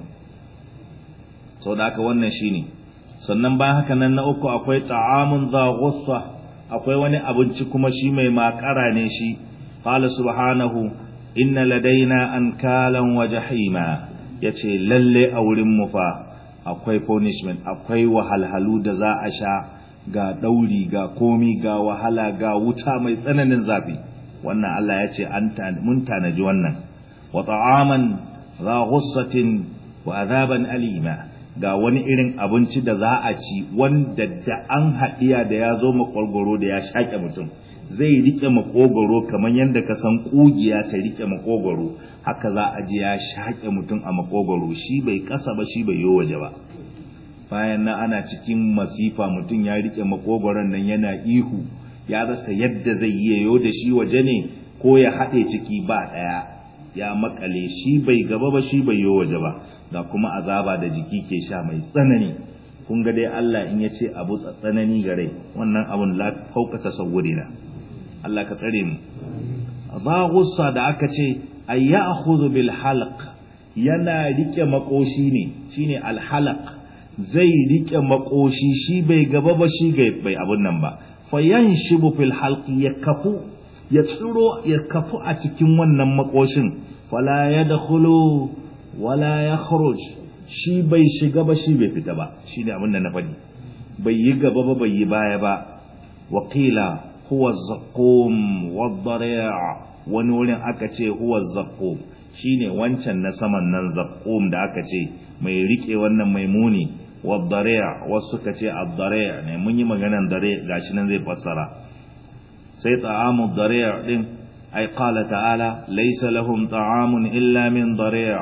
sau da haka wannan shine sannan bayan haka nan na uku akwai ta'amun za ghussa akwai wani abinci kuma shi mai makara ne shi qala subhanahu inna ladaina ankalan wa jahima yace lalle a wurin mu fa akwai punishment akwai wahalhalu da za a sha ga dauri ga komi ga wahala ga wuta mai tsananin zafi wannan Allah ya ce mun tanaji wannan wa ta'aman za ghussatin wa azaban alima ga wani irin abinci da za a ci wanda da an haɗiya da ya zo makogoro da ya shaƙe mutum zai rike makogoro kamar yadda ka san ƙugiya ta rike makogoro haka za a ji ya shaƙe mutum a makogoro shi bai ƙasa ba shi bai yi waje ba bayan nan ana cikin masifa mutum ya rike makogoron nan yana ihu ya rasa yadda zai yi yayo da shi waje ne ko ya haɗe ciki ba ɗaya ya makale shi bai gaba ba shi bai yi waje ba ga kuma azaba da jiki ke sha mai tsanani kun ga dai Allah in ya ce abu tsanani ga rai wannan abun la fauka tasawuri na Allah ka tsare mu za gussa da aka ce ay ya'khudhu bil halq yana rike makoshi ne shine al halq zai rike makoshi shi bai gaba ba shi bai abun nan ba fayanshibu fil halqi ya kafu ya tsiro ya kafu a cikin wannan makoshin fala yadkhulu wala ya kharuj shi bai shiga ba shi bai fita ba shi ne abin da na faɗi bai yi gaba ba bai yi baya ba wakila huwa zaqqum wadari'a wani wurin aka ce huwa zaqqum shine wancan na saman nan zaqqum da aka ce mai rike wannan mai muni wadari'a wasu suka ce ad-dari'a ne mun yi maganan dare gashi nan zai fassara sai ta'amu dari'a din ay qala ta'ala laysa lahum ta'amun illa min dari'a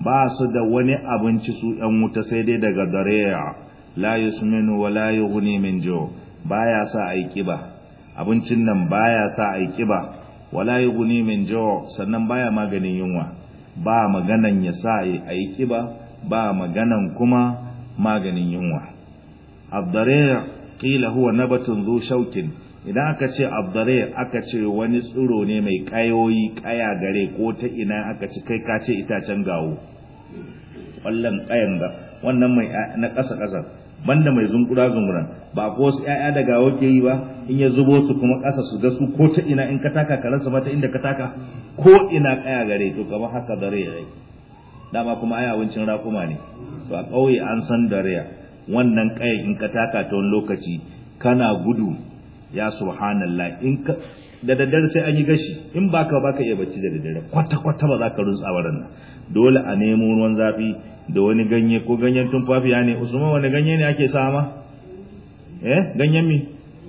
ba su da wani abinci su ɗan wuta sai dai daga dariya la yusminu wa la yughni min jo baya sa ai kiba abincin nan baya sa ai kiba wala yughni min jo sannan baya maganin yunwa ba maganan ya sa ai kiba ba maganan kuma maganin yunwa abdariya qila huwa nabatun zu shaukin idan aka ce abdare aka ce wani tsiro ne mai kayoyi kaya gare ko ta ina aka ci kai ka ce itacen gawo wallan kayan ga wannan mai na ƙasa ƙasa banda mai zunkura zunguran ba ko su ƴaƴa da gawo ke yi ba in ya zubo su kuma ƙasa su ga su ko ta ina in ka taka ka rasa mata inda ka taka ko ina kaya gare to kamar haka dare ya dama kuma ai abincin rakuma ne to a ƙauye an san dare wannan kayan in ka taka ta wani lokaci kana gudu ya subhanallah in ka da daddare sai an yi gashi in baka baka iya bacci da daddare kwata kwata ba za ka rutsa wurin nan dole a nemo ruwan zafi da wani ganye ko ganyen tumfafiya ne usman wani ganye ne ake sama eh ganyen mi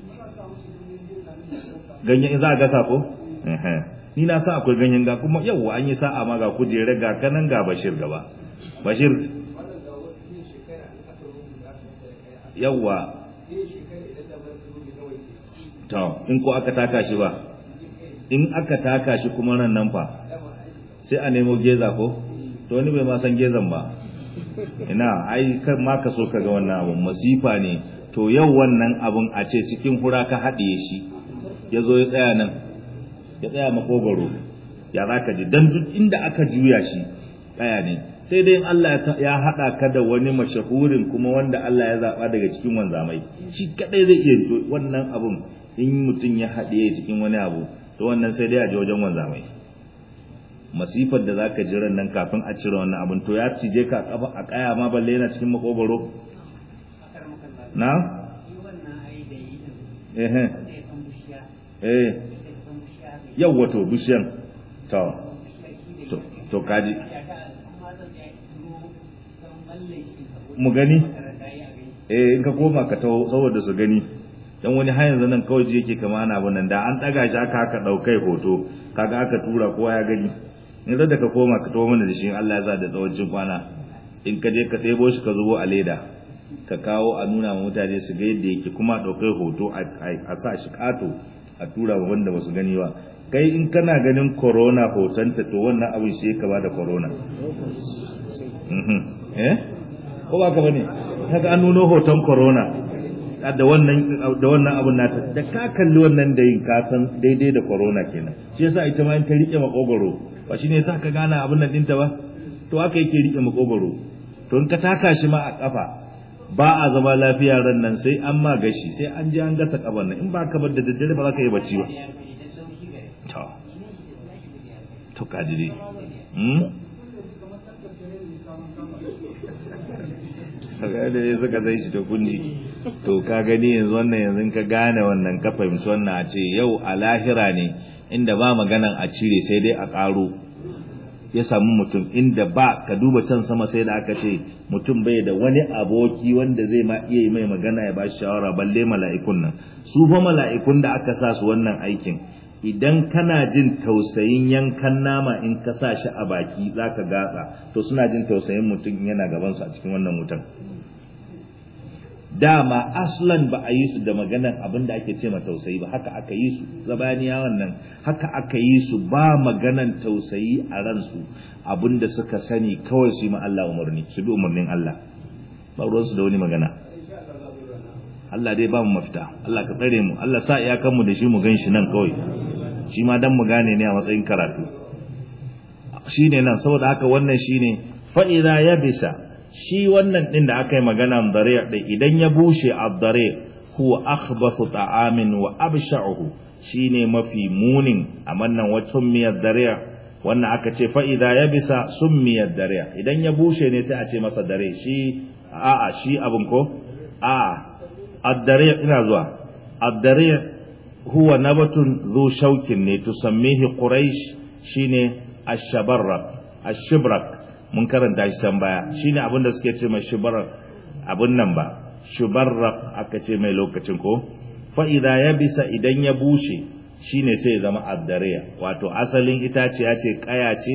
ganyen za a gasa ko ni na sa akwai ganyen ga kuma yau an yi sa'a ma ga kujere ga kanan ga bashir gaba bashir yawwa to in ko aka taka shi ba in aka taka shi kuma nan nan fa sai a nemo geza ko to wani bai ma san gezan ba ina ai kan ma ka so ka ga wannan abun masifa ne to yau wannan abun a ce cikin hura ka haɗiye shi ya zo ya tsaya nan ya tsaya makogaro ya za ka ji dan duk inda aka juya shi tsaya ne sai dai Allah ya haɗa ka da wani mashahurin kuma wanda Allah ya zaɓa daga cikin wanzamai shi kaɗai zai iya wannan abun in mutum ya haɗe cikin wani abu to wannan sai dai a je wajen wanzamai masifar da zaka jira nan kafin a cire wannan abun to ya cije ka kafa a kaya ma balle yana cikin makogoro na eh eh yau wato bishiyan to to kaji mu gani eh in ka koma ka taho saboda su gani dan wani har yanzu nan kawai yake kama ana abun nan da an daga shi aka aka daukai hoto kaga aka tura kowa ya gani in da ka koma ka taho mana da shi Allah ya sa da tsawon kwana in ka je ka ɗebo shi ka zubo a leda ka kawo a nuna ma mutane su ga yadda yake kuma daukai hoto a sa shi kato a tura wa wanda basu gani ba kai in kana ganin corona hotonta to wannan abin shi ka bada corona eh ko ba ka bane kaga an nuno hoton corona da wannan da wannan abun nata da ka kalli wannan da yin ka san daidai da corona kenan shi yasa ita ma in ta rike makogoro ba shine yasa ka gana abun nan dinta ba to haka yake rike makogoro to in ka taka shi ma a kafa ba a zama lafiya ran nan sai an ma gashi sai an je an gasa kaban nan in ba ka bar da daddare ba za ka yi bacci ba to to kaji dai kaga da ya suka zai shi ta kunji to ka gani yanzu wannan yanzu ka gane wannan ka fahimci wannan a ce yau a lahira ne inda ba maganan a cire sai dai a ƙaro ya samu mutum inda ba ka duba can sama sai da aka ce mutum bai da wani aboki wanda zai ma iya yi mai magana ya ba shi shawara balle mala'ikun nan su fa mala'ikun da aka sa su wannan aikin idan kana jin tausayin yankan nama in ka sa shi a baki za ka gatsa to suna jin tausayin mutum yana gabansu a cikin wannan wutan dama aslan ba a yi su da maganan abin da ake ce ma tausayi ba haka aka yi su zabaniya wannan haka aka yi su ba maganan tausayi a ransu abin da suka sani kawai su yi ma Allah umarni su bi umarnin Allah ba ruwansu da wani magana Allah dai ba mu mafita Allah ka tsare mu Allah sa iyakanmu da shi mu gan shi nan kawai shi ma dan mu gane ne a matsayin karatu shine nan saboda haka wannan shine fa idza yabisa shi wannan din da aka yi magana dare da idan ya bushe ad-dare huwa akhbathu ta'amin wa absha'uhu shine mafi munin a wannan wacin miyar dare wannan aka ce fa idza yabisa summiyad dare idan ya bushe ne sai a ce masa dare shi a'a shi abun ko a'a ad-dare ina zuwa ad-dare huwa nabatun zu shaukin ne tusammihi quraish shine ash-shabarrak ash-shibrak mun karanta shi can baya shine abinda suke ce mai shibrak abun nan ba shubarrak aka ce mai lokacin ko fa idza yabisa idan ya bushe shine sai ya zama addariya wato asalin itaciya ce kaya ce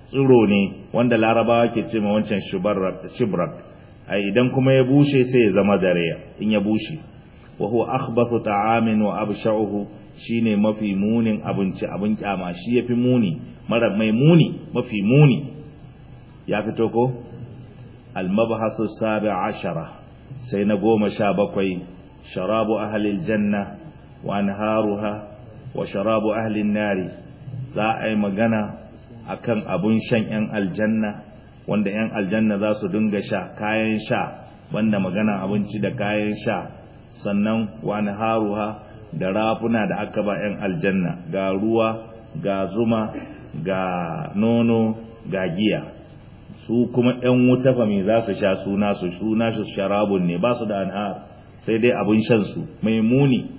tsiro ne wanda larabawa ke ce ma wancan shibrak ai idan kuma ya bushe sai ya zama dare in ya bushe wa huwa akhbathu ta'amin wa absha'uhu shine mafi munin abinci abin kyama shi yafi muni mara mai muni mafi muni ya fito ko al-mabhasu sabi ashara sai na goma sha bakwai sharabu ahli janna wa anharuha wa sharabu ahli nari za a yi magana akan abun shan yan aljanna wanda yan aljanna za su dinga sha kayan sha banda magana abinci da kayan sha sannan wa anharuha da rafuna da aka ba yan aljanna ga ruwa ga zuma ga nono ga giya su kuma ‘yan wuta fa me za su sha suna su suna su sharabun ne ba su da anhar sai dai abin shan su mai muni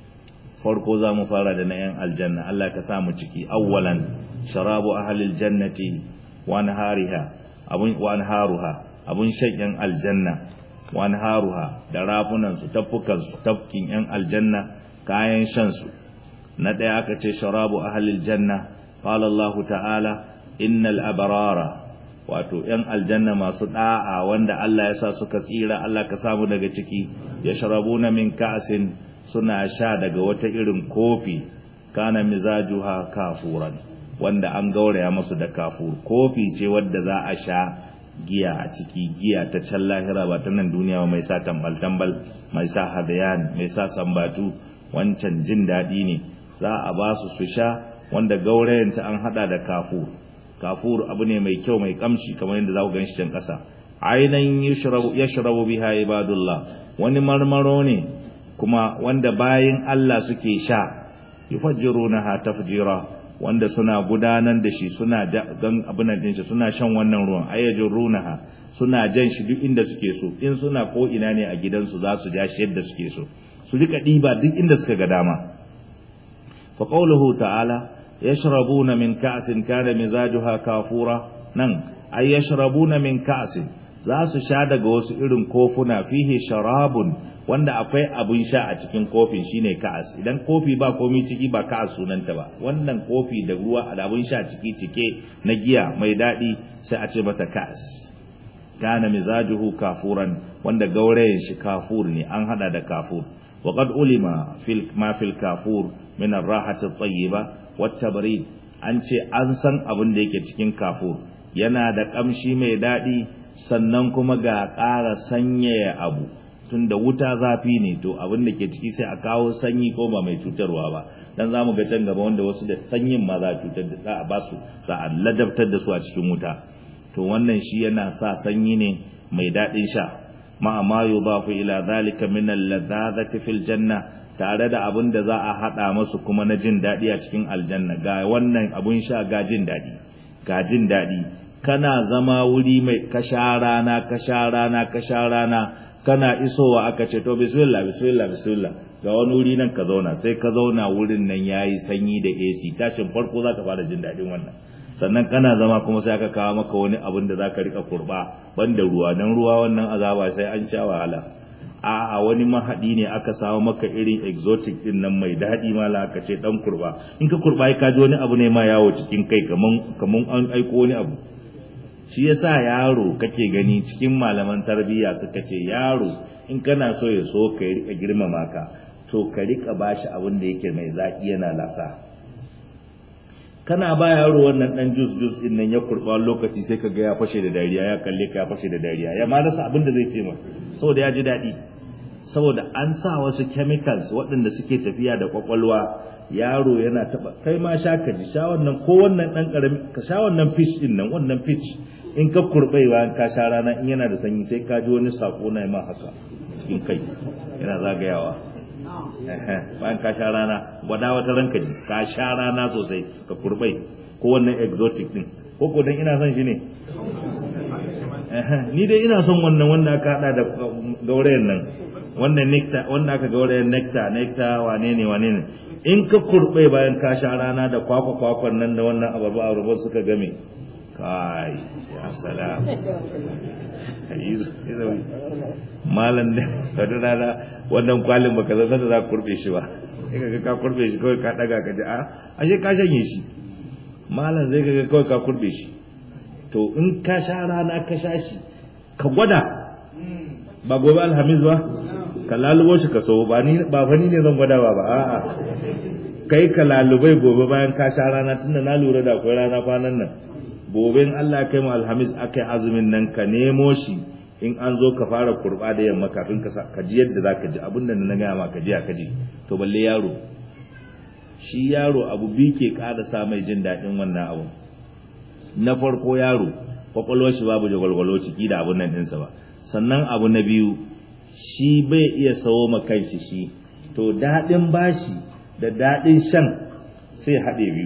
farko za mu fara da na ‘yan aljanna Allah ka sa mu ciki awwalan sharabu ahalil jannati wa anhariha abun wa anharuha abun shan ‘yan aljanna wa anharuha da rafunan su taffukan su tafkin ‘yan aljanna kayan shan su na ɗaya aka ce sharabu ahalil janna qala Allah ta'ala innal abrara wato ‘yan aljanna masu ɗa'a wanda Allah ya sa suka tsira Allah ka samu daga ciki ya sharabu na min ka'asin suna sha daga wata irin kofi kana mizajuha kafuran wanda an gauraya masu da kafur kofi ce wadda za a sha giya a ciki giya ta can lahira ba ta nan duniya ba mai sa tambal tambal mai sa hadayan mai sa sambatu wancan jin daɗi ne za a ba su su sha wanda gaurayanta an hada da kafur kafur abu ne mai kyau mai kamshi kamar yadda za ku gan shi can ƙasa ainihin yashrabu biha ibadullah wani marmaro ne kuma wanda bayin Allah suke sha yufajjirunaha tafjira wanda suna gudanar da shi suna gan abin nan shi suna shan wannan ruwan ayyajurunaha suna jan shi duk inda suke so in suna ko ina ne a gidansu za su ja shi yadda suke so su rika diba duk inda suka ga dama fa qawluhu ta'ala yashrabuna min ka'sin kana mizajuha kafura nan ay yashrabuna min ka'sin za su sha daga wasu irin kofuna fihi sharabun wanda akwai abun sha a cikin kofin shine ka'as idan kofi ba komai ciki ba ka'as sunanta ba wannan kofi da ruwa da abun sha ciki cike na giya mai dadi sai a ce mata ka'as kana mizajuhu kafuran wanda gaurayen shi kafur ne an hada da kafur وقد علم في ما في الكافور من الراحة الطيبة والتبريد an ce an san abin da yake cikin kafur yana da kamshi mai daɗi sannan kuma ga ƙara sanyaya abu tunda wuta zafi ne to abin da ke ciki sai a kawo sanyi ko ba mai cutarwa ba dan zamu ga can gaba wanda wasu da sanyin ma za a cutar da za a ba su za a ladabtar da su a cikin wuta to wannan shi yana sa sanyi ne mai daɗin sha ma ma yudafu ila zalika min al-ladhadhati fil janna tare da abin da za a hada masu kuma na jin dadi a cikin aljanna ga wannan abun sha ga jin dadi ga jin dadi kana zama wuri mai kasha rana kasha rana kasha rana kana isowa aka ce to bismillah bismillah bismillah ga wani wuri nan ka zauna sai ka zauna wurin nan yayi sanyi da AC tashin farko zaka fara jin dadin wannan sannan kana zama kuma sai aka kawo maka wani abin da zaka rika kurba banda ruwa dan ruwa wannan azaba sai an sha wahala a a wani mahadi ne aka samu maka irin exotic din nan mai dadi mala aka ce dan kurba in ka kurba ka ji wani abu ne ma yawo cikin kai kaman kaman an aiko wani abu shi yasa yaro kake gani cikin malaman tarbiyya suka ce yaro in kana so ya so ka rika girmama ka to ka rika bashi abin da yake mai zaki yana lasa kana ba yaro wannan dan jus jus din nan ya kurba lokaci sai ka ga ya fashe da dariya ya kalle ka ya fashe da dariya ya ma rasa abin da zai ce ma saboda ya ji daɗi saboda an sa wasu chemicals waɗanda suke tafiya da kwakwalwa yaro yana taba kai ma sha ka ji sha wannan ko wannan dan karami ka sha wannan fish din nan wannan fish in ka kurbai bayan ka sha rana in yana da sanyi sai ka ji wani sako na ma haka cikin kai yana zagayawa bayan ka sha rana gwada wata ranka ji ka sha rana sosai ka kurbai ko wannan exotic din ko ko dan ina son shi ne ni dai ina son wannan wanda aka hada da gaurayen nan wannan nectar wanda aka gaurayen nectar nectar wane ne wane ne in ka kurbai bayan ka sha rana da kwakwa kwakwan nan da wannan abarba abarba suka game kai ya salam malam ne wata rana wannan kwalin baka zan da za ka kurbe shi ba in ka ka kurbe shi kawai ka daga ka ji a ashe ka shanye shi malam zai ga kawai ka kurbe shi to in ka sha rana ka sha shi ka gwada ba gobe alhamis ba ka lalubo shi ka so ba ni ba fa ni ne zan gwada ba ba a'a kai ka lalubai gobe bayan ka sha rana tunda na lura da akwai rana kwanan nan gobe in Allah ya kai mu alhamis akai azumin nan ka nemo shi in an zo ka fara kurba da yamma kafin ka ka ji yadda zaka ji abin da na gaya ma ka ji ka ji to balle yaro shi yaro abu bi ke ƙara sa mai jin daɗin wannan abu na farko yaro kwakwalwar shi babu jagwalgwalo ciki da abun nan ɗinsa ba sannan abu na biyu shi bai iya sawo ma kanshi shi to daɗin bashi da daɗin shan sai haɗe biyu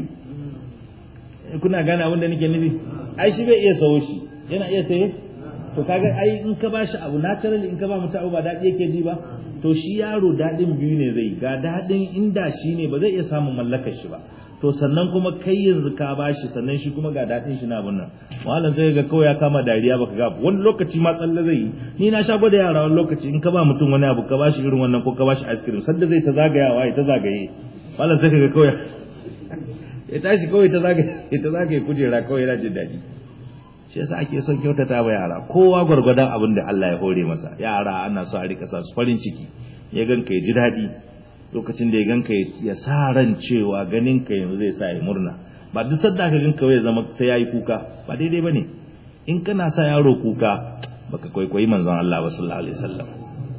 kuna gane abin da nake nufi ai shi bai iya sawo shi yana iya saye to kaga ai in ka bashi abu naturally in ka ba mutum abu ba daɗi yake ji ba to shi yaro daɗin biyu ne zai ga daɗin inda shi ne ba zai iya samun mallakar shi ba to sannan kuma kai yanzu ka bashi sannan shi kuma ga daɗin shi na nan malam sai ga kawai ya kama dariya baka ga wani lokaci ma tsalle zai yi ni na sha gwada yara wani lokaci in ka ba mutum wani abu ka bashi irin wannan ko ka bashi ice cream sanda zai ta zagayawa ya ta zagaye malam sai ga kawai ya tashi kawai ta zagaye ya ta zagaye kujera kawai yana jin daɗi shi yasa ake son kyautata wa yara kowa gwargwadon abin da Allah ya hore masa yara ana so a rika sa su farin ciki ya ganka ya ji daɗi lokacin da ya ganka ya sa ran cewa ganin ka yanzu zai sa ya murna ba duk sadda ka ganka ya zama sai yayi kuka ba daidai bane in kana sa yaro kuka baka kwaikwayi manzon Allah ba sallallahu alaihi wasallam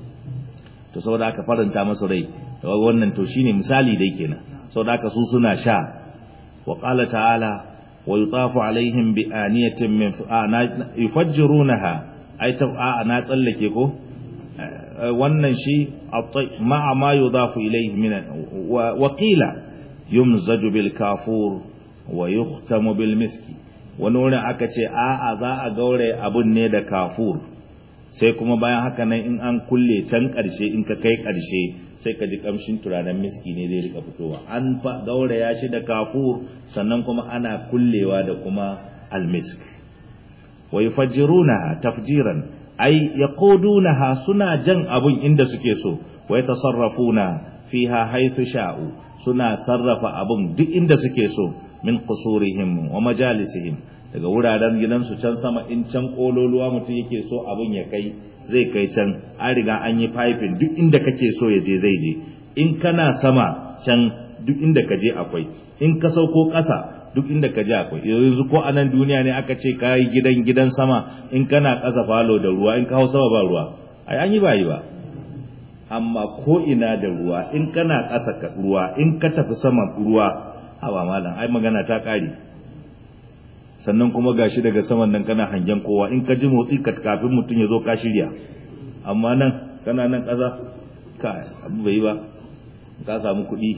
to saboda aka faranta masa rai wannan to shine misali dai kenan saboda aka su suna sha wa qala ta'ala wa yutafu alaihim bi aniyatin min yufajjirunaha ai ta na tsallake ko wannan shi ma'a ma yudafu ilayhi min wa qila yumzaju bil kafur wa yuhtamu bil miski wani wurin aka ce a'a za a gaure abun ne da kafur sai kuma bayan haka nan in an kulle can ƙarshe in ka kai ƙarshe sai ka ji kamshin turaren miski ne zai rika fitowa an fa gauraya shi da kafur sannan kuma ana kullewa da kuma almisk wa yufajjirunaha tafjiran ay yaqudunaha suna jan abun inda suke so wa yatasarrafuna fiha haythu sha'u suna sarrafa abun duk inda suke so min qusurihim wa majalisihim daga wuraren gidansu can sama in can kololuwa mutum yake so abun ya kai zai kai can an riga an yi piping duk inda kake so ya je zai je in kana sama can duk inda ka je akwai in ka sauko ƙasa duk inda ka je akwai yanzu ko a nan duniya ne aka ce ka yi gidan gidan sama in kana ƙasa falo da ruwa in ka hau sama ba ruwa ai an yi ba yi ba amma ko ina da ruwa in kana ƙasa ka ruwa in ka tafi sama ruwa haba malam ai magana ta ƙare sannan kuma gashi daga saman nan kana hangen kowa in ka ji motsi ka kafin mutum ya zo ka shirya amma nan kana nan ƙasa ka abu bai ba ka samu kuɗi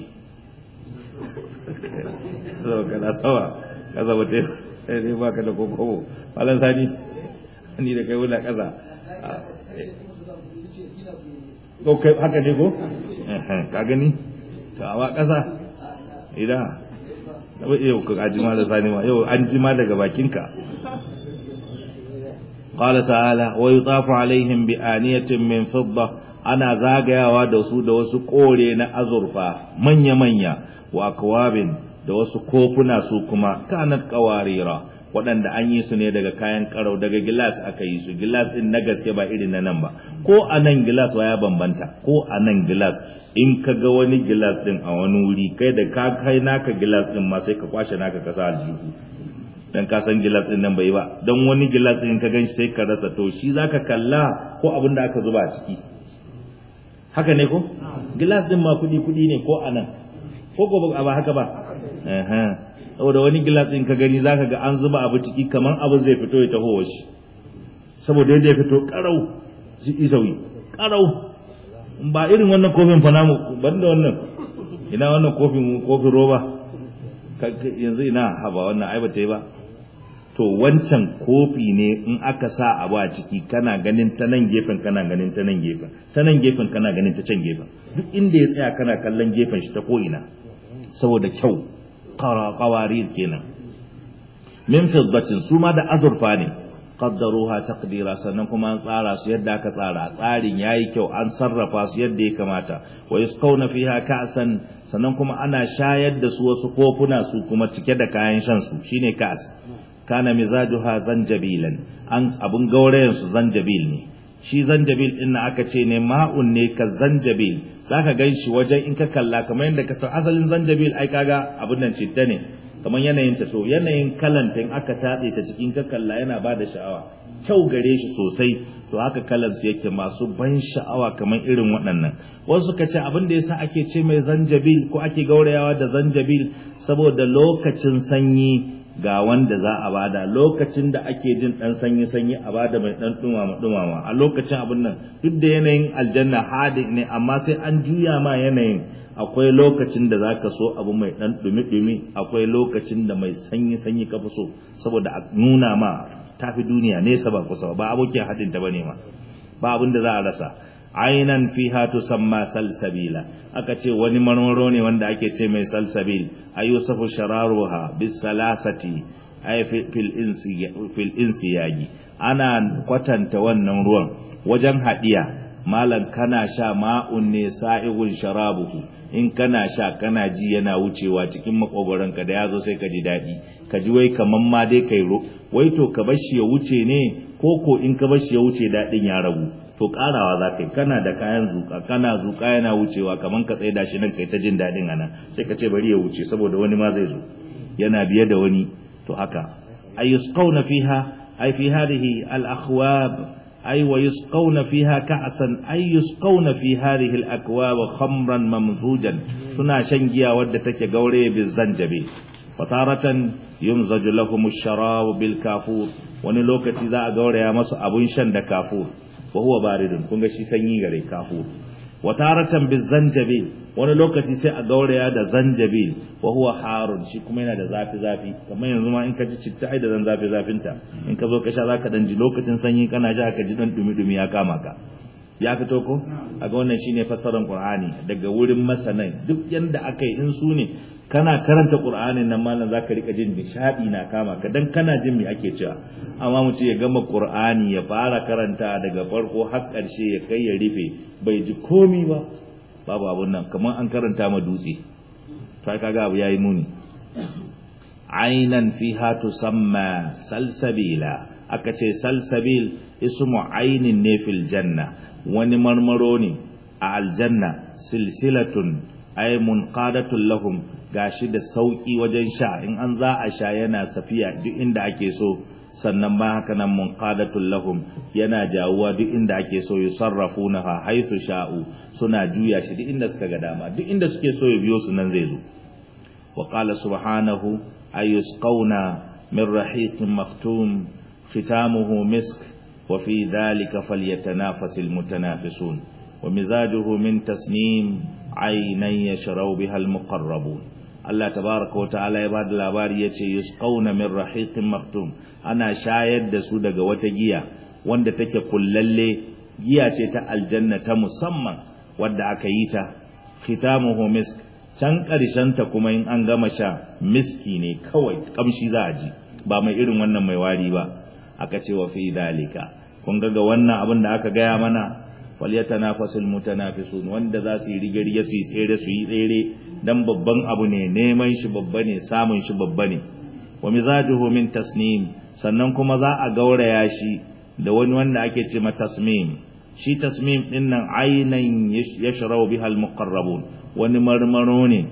zama kana sama ka zama ta ne ba ka da kokobo malam sani ni da kai wula ƙasa ko kai haka ne ko ka gani to awa ƙasa idan yau ka jima da sani ma yau an jima daga bakinka qala ta'ala wa yutafu alaihim bi aniyatin min fidda ana zagayawa da su da wasu kore na azurfa manya manya wa akwabin da wasu kofuna su kuma kanat qawarira waɗanda an yi su ne daga kayan karau daga gilas aka yi su gilas din na gaske ba irin na nan ba ko a nan gilas ya bambanta ko a nan gilas in ka ga wani gilas din a wani wuri kai da ka kai naka gilas din ma sai ka kwashe naka ka sa aljihu dan ka san gilas din nan bai ba dan wani gilas din ka ganshi sai ka rasa to shi zaka kalla ko abin da aka zuba a ciki haka ne ko gilas din ma kudi kudi ne ko anan ko ko ba haka ba eh saboda wani gilas din ka gani zaka ga an zuba abu ciki kaman abu zai fito ya taho shi saboda yadda ya fito karau shi isawi karau ba irin wannan kofin fa namu banda wannan ina wannan kofin kofin roba yanzu ina haba wannan ai bata yi ba to wancan kofi ne in aka sa abu a ciki kana ganin ta nan gefen kana ganin ta nan gefen ta nan gefen kana ganin ta can gefen duk inda ya tsaya kana kallon gefen shi ta ko ina saboda kyau qawarir kenan min fiddatin su ma da azurfa ne qaddaruha taqdira sannan kuma an tsara su yadda aka tsara tsarin yayi kyau an sarrafa su yadda ya kamata wa yusqawna fiha ka'san sannan kuma ana shayar da su wasu kofuna su kuma cike da kayan shan su shine ka'as kana mizajuha zanjabilan an abun gaurayen su zanjabil ne shi zanjabil din aka ce ne ma'un ne ka zanjabil zaka gan shi wajen in ka kalla kamar yadda ka san asalin zanjabil ai kaga abun nan citta ne kamar yanayin ta so yanayin kalanta in aka tatse ta cikin ka kalla yana ba da sha'awa kyau gare shi sosai to haka kalan su yake masu ban sha'awa kamar irin waɗannan wasu suka ce abin da yasa ake ce mai zanjabil ko ake gaurayawa da zanjabil saboda lokacin sanyi ga wanda za a bada lokacin da ake jin dan sanyi sanyi a bada mai dan dumama dumama a lokacin abin nan duk da yanayin aljanna hadi ne amma sai an juya ma yanayin akwai lokacin da zaka so abu mai dan dumi dumi akwai lokacin da mai sanyi sanyi ka fi so saboda a nuna ma tafi duniya nesa ba kusa ba abokin hadin ta bane ma ba abin da za a rasa ainan fiha tusamma salsabila aka ce wani marmaro ne wanda ake ce mai salsabil ayusafu shararuha bis salasati ay fil insi fil insiyagi ana kwatanta wannan ruwan wajen hadiya malan kana sha ma'un ne sa'igun sharabuhu in kana sha kana ji yana wucewa cikin makogoranka da yazo sai ka ji dadi ka ji wai kaman ma dai kai ro wai to ka bar shi ya wuce ne ko ko in ka bar shi ya wuce dadin ya ragu to karawa za ka yi kana da kayan zuka kana zuka yana wucewa kaman ka tsaida shi nan kai ta jin dadin anan sai ka ce bari ya wuce saboda wani ma zai zo yana biye da wani to haka ayusqawna fiha ay fi hadhihi al-akhwab أي ويسقون فيها كأسا أي يسقون في هذه الأكواب خمرا ممزوجا سنا شنجيا ودتك قولي بالزنجبي وتارة يمزج لهم الشراب بالكافور ونلوكة إذا قولي مس أبو شند كافور وهو بارد كنغ شي سنجي غري كافور وتارة بالزنجبي wani lokaci sai a gauraya da zanjabil wa huwa harun shi kuma yana da zafi zafi kamar yanzu ma in ka ji citta ai da zan zafi zafinta in ka zo ka sha zaka dan ji lokacin sanyi kana sha ka ji dan dumi dumi ya kama ka ya fito ko aga wannan shine fassarar qur'ani daga wurin masanai duk yanda aka yi in su ne kana karanta qur'anin nan mallan zaka rika jin nishadi na kama ka dan kana jin me ake cewa amma mutum ya gama qur'ani ya fara karanta daga farko har karshe ya kai ya rufe bai ji komi ba babu abun nan kamar an karanta ma dutse sai kaga abu yayi muni ainan fiha tusamma salsabila aka ce salsabil ismu ainin ne fil janna wani marmaro ne a aljanna silsilatun ay munqadatun lahum gashi da sauki wajen sha in an za a sha yana safiya duk inda ake so sannan ba haka nan munqadatul lahum yana jawuwa duk inda ake so yusarrafunaha haythu sha'u suna juya shi duk inda suka ga dama duk inda suke so ya biyo su nan zai zo wa qala subhanahu ayusqawna min rahiqin maktum khitamuhu misk wa fi dhalika falyatanafasul mutanafisun wa mizajuhu min tasnim aynan yashrabu biha almuqarrabun Allah tabaraka wa ta'ala ya bada labari yace yusqawna min rahiqin maktum ana shayar da su daga wata giya wanda take kullalle giya ce ta aljanna ta musamman wadda aka yi ta khitamuhu misk can karshen ta kuma in an gama sha miski ne kawai kamshi za a ji ba mai irin wannan mai wari ba aka ce wa fi dalika kun ga ga wannan abin da aka gaya mana falyatanafasul mutanafisun wanda za su yi rige-rige su yi tsere su yi tsere dan babban abu ne neman shi babba ne samun shi babba ne wa mizajuhu min tasnim sannan kuma za a gauraya shi da wani wanda ake ce ma tasmim shi tasmim din nan aynan yashrabu biha almuqarrabun wani marmaro ne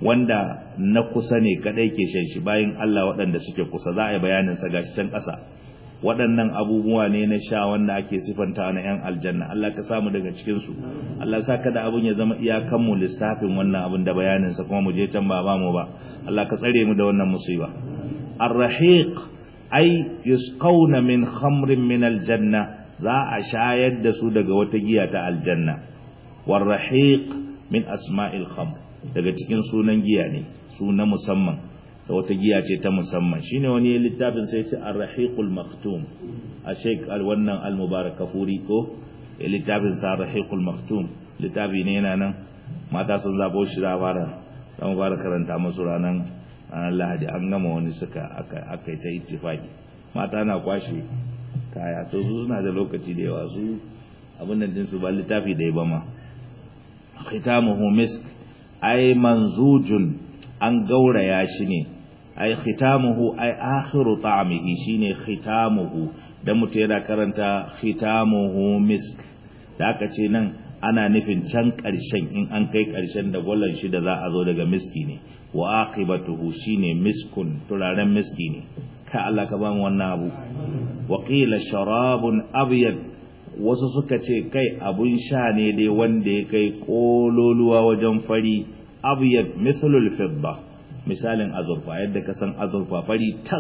wanda na kusa ne kadai ke shan shi bayan Allah waɗanda suke kusa za a yi bayanin sa gashi can ƙasa waɗannan abubuwa ne na sha wanda ake sifanta na yan aljanna Allah ka samu daga cikin su Allah sa kada abun ya zama iyakan mu lissafin wannan abun da bayanin sa kuma mu je can ba ba mu ba Allah ka tsare mu da wannan musiba ar-rahiq ay yusqawna min khamrin min aljanna za a shayar da su daga wata giya ta aljanna war-rahiq min asma'il khamr daga cikin sunan giya ne suna musamman da wata giya ce ta musamman shine wani littafin sai ce ar-rahiqul maktum a sheik wannan al-mubarak kafuri ko littafin sa ar-rahiqul maktum littafi ne yana nan mata sun zabo shi da fara dan fara karanta musu ranan ranar lahadi an gama wani suka aka aka ta ittifaki mata na kwashe kaya to su suna da lokaci da yawa su abin nan din su ba littafi da ya ba ma khitamuhu misk ay manzujun an gauraya shi ne ay khitamuhu ay akhiru ta'amihi shine khitamuhu dan mutum yana karanta khitamuhu misk da aka ce nan ana nufin can ƙarshen in an kai ƙarshen da gwallon shi da za a zo daga miski ne wa aqibatuhu shine miskun turaren miski ne ka Allah ka ba mu wannan abu wa qila sharabun abyad wasu suka ce kai abun sha ne dai wanda ya kai kololuwa wajen fari abyad mithlul fidda misalin azurfa yadda ka san azurfa fari tas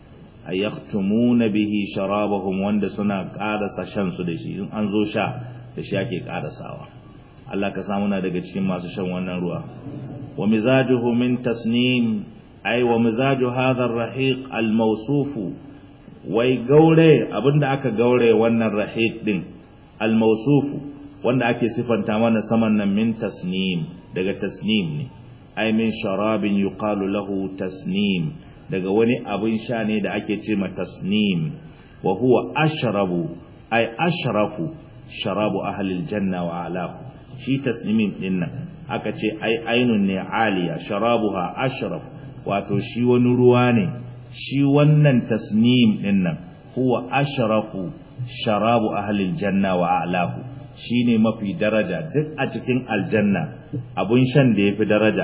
ayaktumuna bihi sharabahum wanda suna karasa shan su da shi in an zo sha da shi ake karasawa Allah ka samu na daga cikin masu shan wannan ruwa wa mizajuhu min tasnim ay wa mizaju hadha ar-rahiq al-mawsuf wai gaure abinda aka gaure wannan rahiq din al-mawsuf wanda ake sifanta mana saman nan min tasnim daga tasnim ne ay min sharabin yuqalu lahu tasnim daga wani abin sha ne da ake ce ma tasnim wa huwa ashrabu ay ashrafu sharabu ahlil janna wa alahu shi tasnimin din nan aka ce ai ainun ne aliya sharabuha ashraf wato shi wani ruwa ne shi wannan tasnim din nan huwa ashrafu sharabu ahlil janna wa alahu shine mafi daraja duk a cikin aljanna abun shan da yafi daraja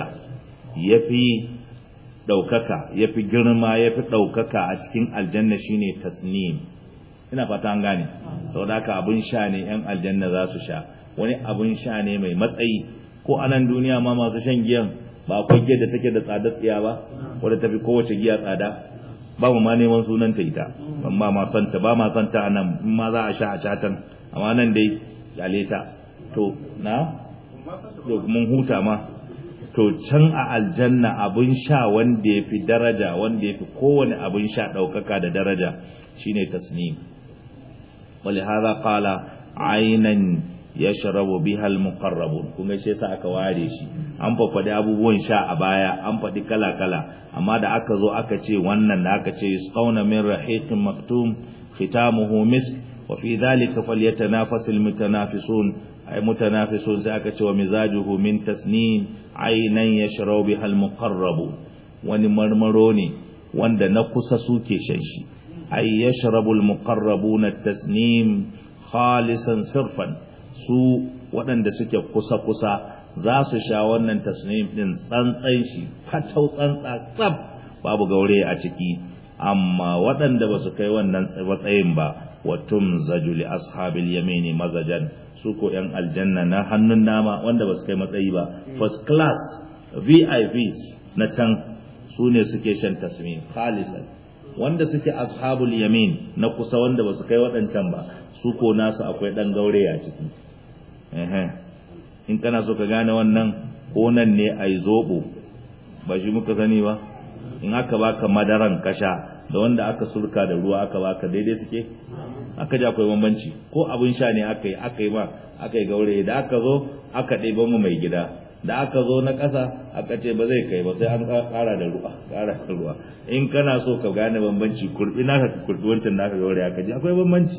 yafi daukaka yafi girma yafi daukaka a cikin aljanna shine tasnim ina fata an gane saboda haka abun sha ne yan aljanna za su sha wani abun sha ne mai matsayi ko a nan duniya ma masu shan giyan ba akwai giyar da take da tsada tsiya ba wadda tafi kowace giya tsada ba mu ma neman sunan ta ita ban ba ma son ta ba ma son ta a nan in ma za a sha a catan amma nan dai kyale ta to na to mun huta ma to can a aljanna abun sha wanda ya fi daraja wanda ya fi kowane abun sha ɗaukaka da daraja shine tasnim ولهذا قال عينا yashrabu biha almuqarrabun kuma shi yasa aka ware shi an faɗi abubuwan sha a baya an faɗi kala kala amma da aka zo aka ce wannan da aka ce yusqawna min rahiqin maktum khitamuhu misk wa fi dhalika falyatanafasul mutanafisun ay mutanafisun sai aka ce wa mizajuhu min tasnim aynan yashrabu biha almuqarrabun wani marmaro ne wanda na kusa suke shan shi ay yashrabu almuqarrabuna at-tasnim khalisan sirfan su waɗanda suke kusa-kusa za su sha wannan tasnim ɗin tsantsan shi fatau tsantsa tsab babu gaure a ciki amma waɗanda ba su kai wannan matsayin ba watum zajuli ashabil yamini mazajan su ko yan aljanna na hannun nama wanda ba su kai matsayi ba first class vips na can su ne suke shan tasmin khalisan wanda suke ashabul yamin na kusa wanda ba su kai waɗancan ba su ko nasu akwai ɗan gaure a ciki in kana so ka gane wannan ko nan ne a yi zoɓo ba shi muka sani ba in aka baka madaran kasha da wanda aka surka da ruwa aka baka daidai suke aka ji akwai bambanci ko abin sha ne aka yi aka yi ma aka yi gaure da aka zo aka ɗeba mu mai gida da aka zo na ƙasa aka ce ba zai kai ba sai an ƙara da ruwa ƙara da ruwa in kana so ka gane bambanci kurbi naka ka kurbi wancan naka gaure aka ji akwai bambanci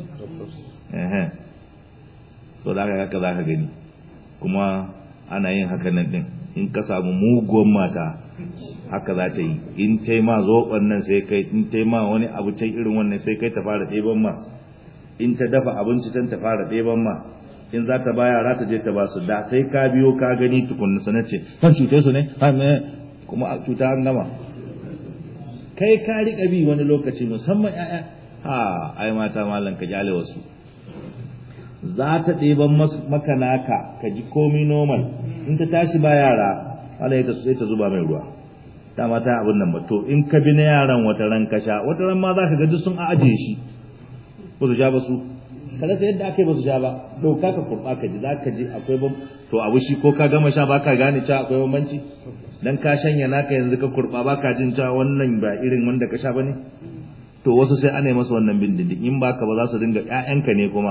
so da haka haka za ka gani kuma ana yin haka nan din in ka samu muguwan mata haka za ta yi in ta ma zoɓon nan sai kai in ta ma wani abu can irin wannan sai kai ta fara ɗeban ma in ta dafa abinci can ta fara ɗeban ma in za ta baya za ta je ta ba su da sai ka biyo ka gani tukunna sana ce kan cutar su ne kuma a cuta an gama kai ka riƙa bi wani lokaci musamman 'ya'ya ha ai mata malam ka kyale wasu za ta ɗeban maka naka ka ji komi normal in ta tashi ba yara wala ta sai ta zuba mai ruwa ta mata abin nan ba to in ka bi na yaran wata ran ka sha wata ran ma za ka ga duk sun ajiye shi ba su sha ba su kada sai yadda aka yi ba su sha ba ɗauka ka kurɓa ka ji za ka ji akwai ban to abu shi ko ka gama sha ba ka gane cewa akwai bambanci dan ka shanya naka yanzu ka kurɓa ba ka jin cewa wannan ba irin wanda ka sha ba ne to wasu sai ana yi masa wannan bin in ba ka ba za su dinga ƴaƴanka ne kuma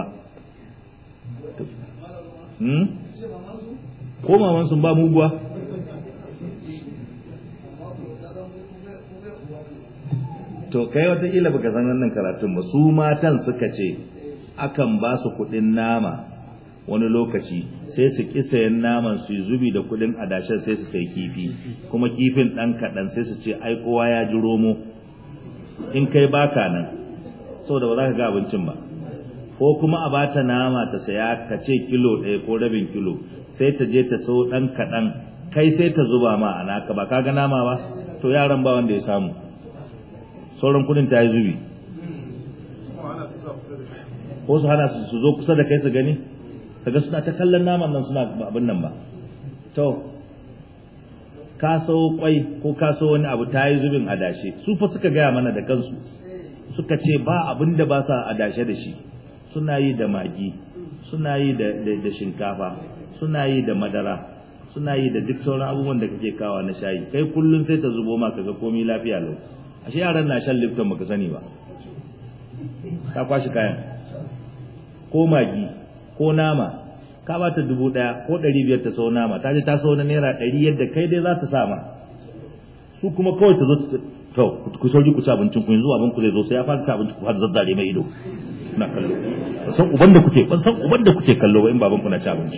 ko maman sun ba muguwa to kai wataƙila baka san wannan karatun ba su matan suka ce akan ba su kuɗin nama wani lokaci sai su ki sayan naman su zubi da kudin adashin sai su sai kifi kuma kifin dan kadan sai su ce ai kowa ya ji romo in kai baka nan saboda ba za ka ga abincin ba ko kuma a bata nama ta saya ka ce kilo ɗaya ko rabin kilo sai ta je ta so ɗan kaɗan kai sai ta zuba ma a naka ba ka ga nama ba to yaran ba wanda ya samu sauran kudin ta yi zubi ko su hana su zo kusa da kai su gani kaga suna ta kallon naman nan suna abin nan ba to ka so kwai ko ka so wani abu ta yi zubin adashe su fa suka gaya mana da kansu suka ce ba abin da ba sa adashe da shi suna yi da magi suna yi da shinkafa suna yi da madara suna yi da duk sauran abubuwan da kake kawa na shayi kai kullun sai ta zubo ma kaga komai lafiya lau ashe yaran na shan lifton baka sani ba ka kwashi kayan ko magi ko nama ka bata dubu daya ko ɗari biyar ta sau nama ta je ta sau na naira ɗari yadda kai dai za ta sa ma su kuma kawai ta zo ta to ku sauri ku ci abincin ku yanzu abin ku zai zo sai ya fara ci abinci ku fara zazzare mai ido na kallo ban san uban da kuke ban san uban da kuke kallo ba in baban ku na ci abinci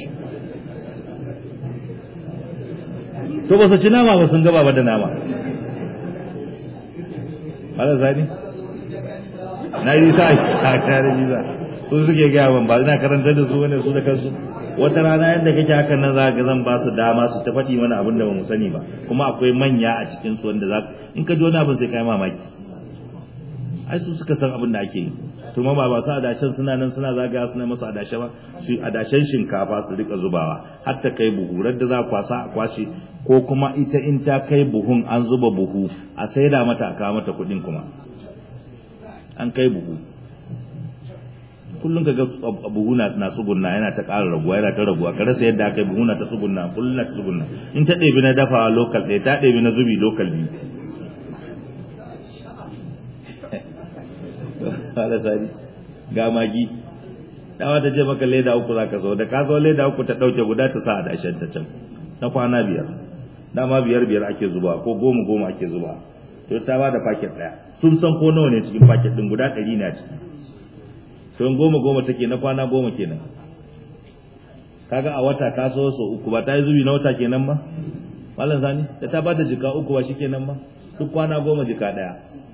to ba su ci nama ba sun gaba ba da nama Mala zani na yi sa a kare jiza su suke gaya ban ba ina karantar da su wani su da kansu wata rana yadda kake hakan nan za ka zan ba su dama su ta faɗi mana abin da ba mu sani ba kuma akwai manya a cikin su wanda za in ka ji wani abin sai kai mamaki ai su suka san abin da ake yi to ma ba su adashen suna nan suna zagaya suna masu adashe ba su adashen shinkafa su rika zubawa har ta kai buhu da za kwasa a kwashe ko kuma ita in ta kai buhun an zuba buhu a saida mata a kawo mata kuɗin kuma an kai buhu kullum ka ga buhu na na tsugunna yana ta ƙara raguwa yana ta raguwa ka rasa yadda aka yi buhu na ta tsugunna kullum na ta tsugunna in ta ɗebi na dafawa lokal ɗaya ta ɗebi na zubi lokal biyu ala sani ga magi dawa ta je maka leda uku za ka zo da ka zo leda uku ta ɗauke guda ta sa a dashen ta can na kwana biyar dama biyar biyar ake zuba ko goma goma ake zuba to ta ba da paket ɗaya sun san ko nawa ne cikin paket ɗin guda ɗari na ciki to goma goma take na kwana goma kenan kaga a wata ka so so uku ba ta yi zubi na wata kenan ba malam sani da ta bada jika uku ba shikenan ba duk kwana goma jika daya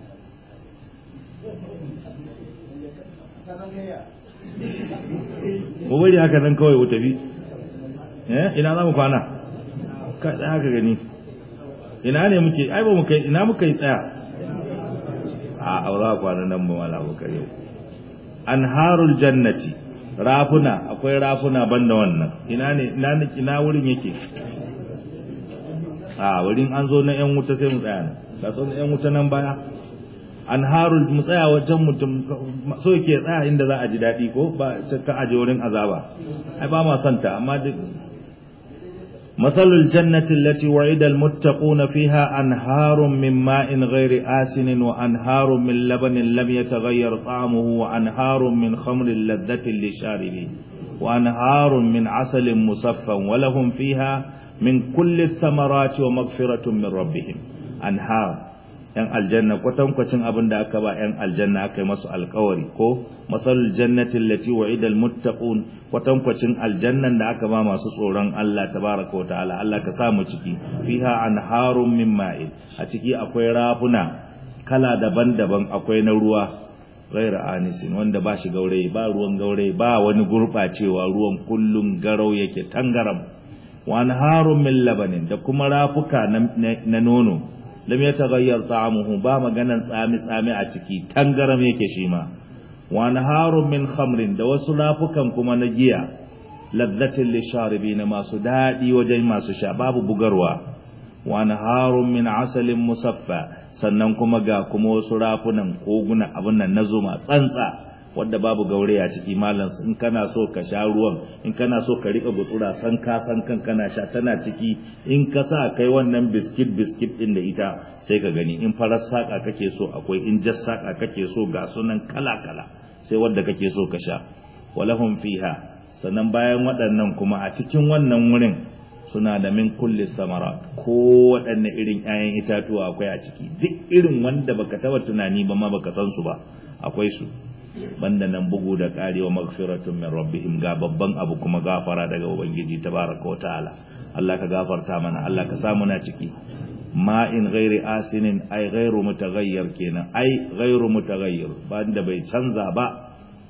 mu bari haka nan kawai wuta bi eh ina za mu kwana ka tsaya ka gani ina ne muke ai ba mu kai ina muka yi tsaya a aura kwana nan mu mala muka yau anharul jannati rafuna akwai rafuna banda wannan ina ne ina ina wurin yake a wurin an zo na yan wuta sai mu tsaya nan ka so na yan wuta nan baya anharul mu tsaya wajen mutum so yake tsaya inda za a ji daɗi ko ba ka aje wurin azaba ai ba ma santa amma duk مثل الجنة التي وعد المتقون فيها أنهار من ماء غير آسن وأنهار من لبن لم يتغير طعمه وأنهار من خمر لذة للشاربين وأنهار من عسل مصفى ولهم فيها من كل الثمرات ومغفرة من ربهم أنهار ‘yan aljanna kwatankwacin abin da aka ba ‘yan aljanna aka yi masu alkawari ko masalul jannatin lati wa idal muttaqun kwatankwacin aljannan da aka ba masu tsoron Allah tabaraka wa ta'ala Allah ka sa mu ciki fiha anharun min ma'in a ciki akwai rafuna kala daban-daban akwai na ruwa ghaira anisin wanda ba shi gaurayi ba ruwan gaurayi ba wani gurbacewa ruwan kullun garau yake tangaram wa anharun min labanin da kuma rafuka na nono lam yataghayyar ta'amuhu ba maganan tsami tsami a ciki tangaram yake shi ma wa naharun min khamrin da wasu lafukan kuma na giya ladzatin lisharibin masu dadi wajen masu sha babu bugarwa wa naharun min asalin musaffa sannan kuma ga kuma wasu rafunan koguna abin nan na zuma tsantsa wadda babu gaure a ciki malam in kana so ka sha ruwan in kana so ka rika gutsura san ka san kan kana sha tana ciki in ka sa kai wannan biskit biskit din da ita sai ka gani in farar saka kake so akwai in jas saka kake so ga sunan kala kala sai wadda kake so ka sha walahum fiha sannan bayan waɗannan kuma a cikin wannan wurin suna da min kulli samara ko waɗanne irin 'ya'yan itatuwa akwai a ciki duk irin wanda baka taba tunani ba ma baka san su ba akwai su banda nan bugu da karewa magfiratun min rabbihim ga babban abu kuma gafara daga ubangiji tabaraka wa ta'ala Allah ka gafarta mana Allah ka samu na ciki ma in ghairi asinin ai ghairu mutaghayyir kenan ai ghairu mutaghayyir banda bai canza ba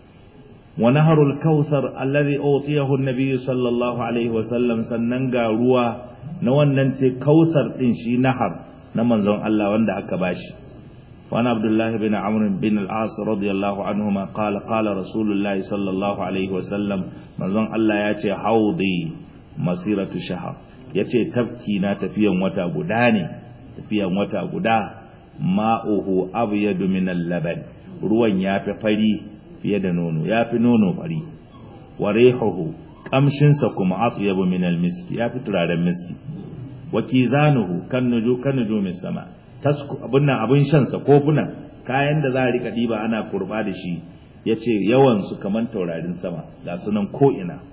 wa naharul kautsar alladhi utiyahu an-nabiy sallallahu alaihi wa sallam sannan ga ruwa na wannan te kautsar din shi nahar na manzon Allah wanda aka bashi وعن عبد الله بن عمرو بن العاص رضي الله عنهما قال قال رسول الله صلى الله عليه وسلم manzon Allah ya ce haudi masiratu shahar yace tafki na tafiyan wata guda ne tafiyan wata guda ma'uhu abyadu min al-laban ruwan yafi fari fiye da nono yafi nono fari wa rihuhu kamshin sa kuma atyabu min al-miski yafi turaren miski wa kizanuhu kan nuju kan nujumis sama tasku abun nan abun shan sa kofuna kayan da za a rika diba ana kurba da shi yace yawan su kaman taurarin sama ga sunan ko ina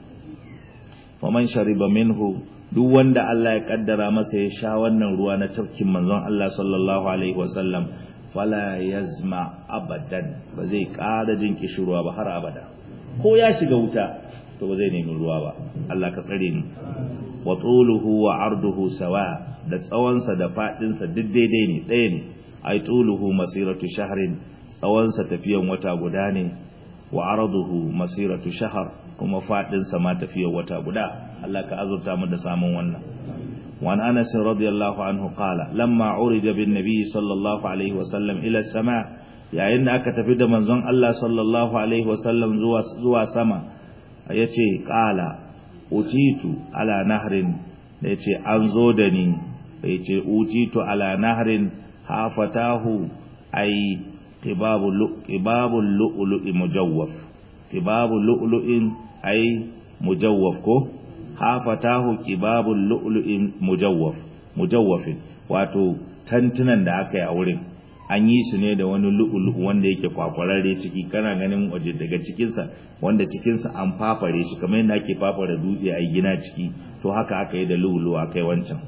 faman shariba minhu duk wanda Allah ya kaddara masa ya sha wannan ruwa na tafkin manzon Allah sallallahu alaihi wasallam fala yazma abadan ba zai ƙara jin kishirwa ba har abada ko ya shiga wuta to ba zai nemi ruwa ba Allah ka tsare ni wa tuluhu wa arduhu sawa da tsawonsa da fadinsa duk daidai ne ɗaya ne ai tuluhu masiratu shahrin tsawonsa tafiyan wata guda ne wa arduhu masiratu shahar kuma fadinsa ma tafiyan wata guda Allah ka azurta mu da samun wannan وعن أنس رضي الله عنه قال لما عرج بالنبي صلى الله عليه وسلم إلى السماء yayin da aka tafi da manzon Allah sallallahu alaihi wasallam zuwa zuwa sama yace qala utitu ala nahrin yace an zo da ni yace utitu ala nahrin hafatahu ay qibabul qibabul lu'lu'i mujawwaf qibabul lu'lu'in ay mujawwaf ko hafatahu qibabul lu'lu'in mujawwaf mujawwafin wato tantunan da aka yi a wurin an yi su ne da wani lu'ulu wanda yake kwakwararre ciki kana ganin waje daga cikinsa wanda cikinsa an fafare shi kamar yadda ake fafara dutse a gina ciki to haka aka yi da lu'ulu a kai wancan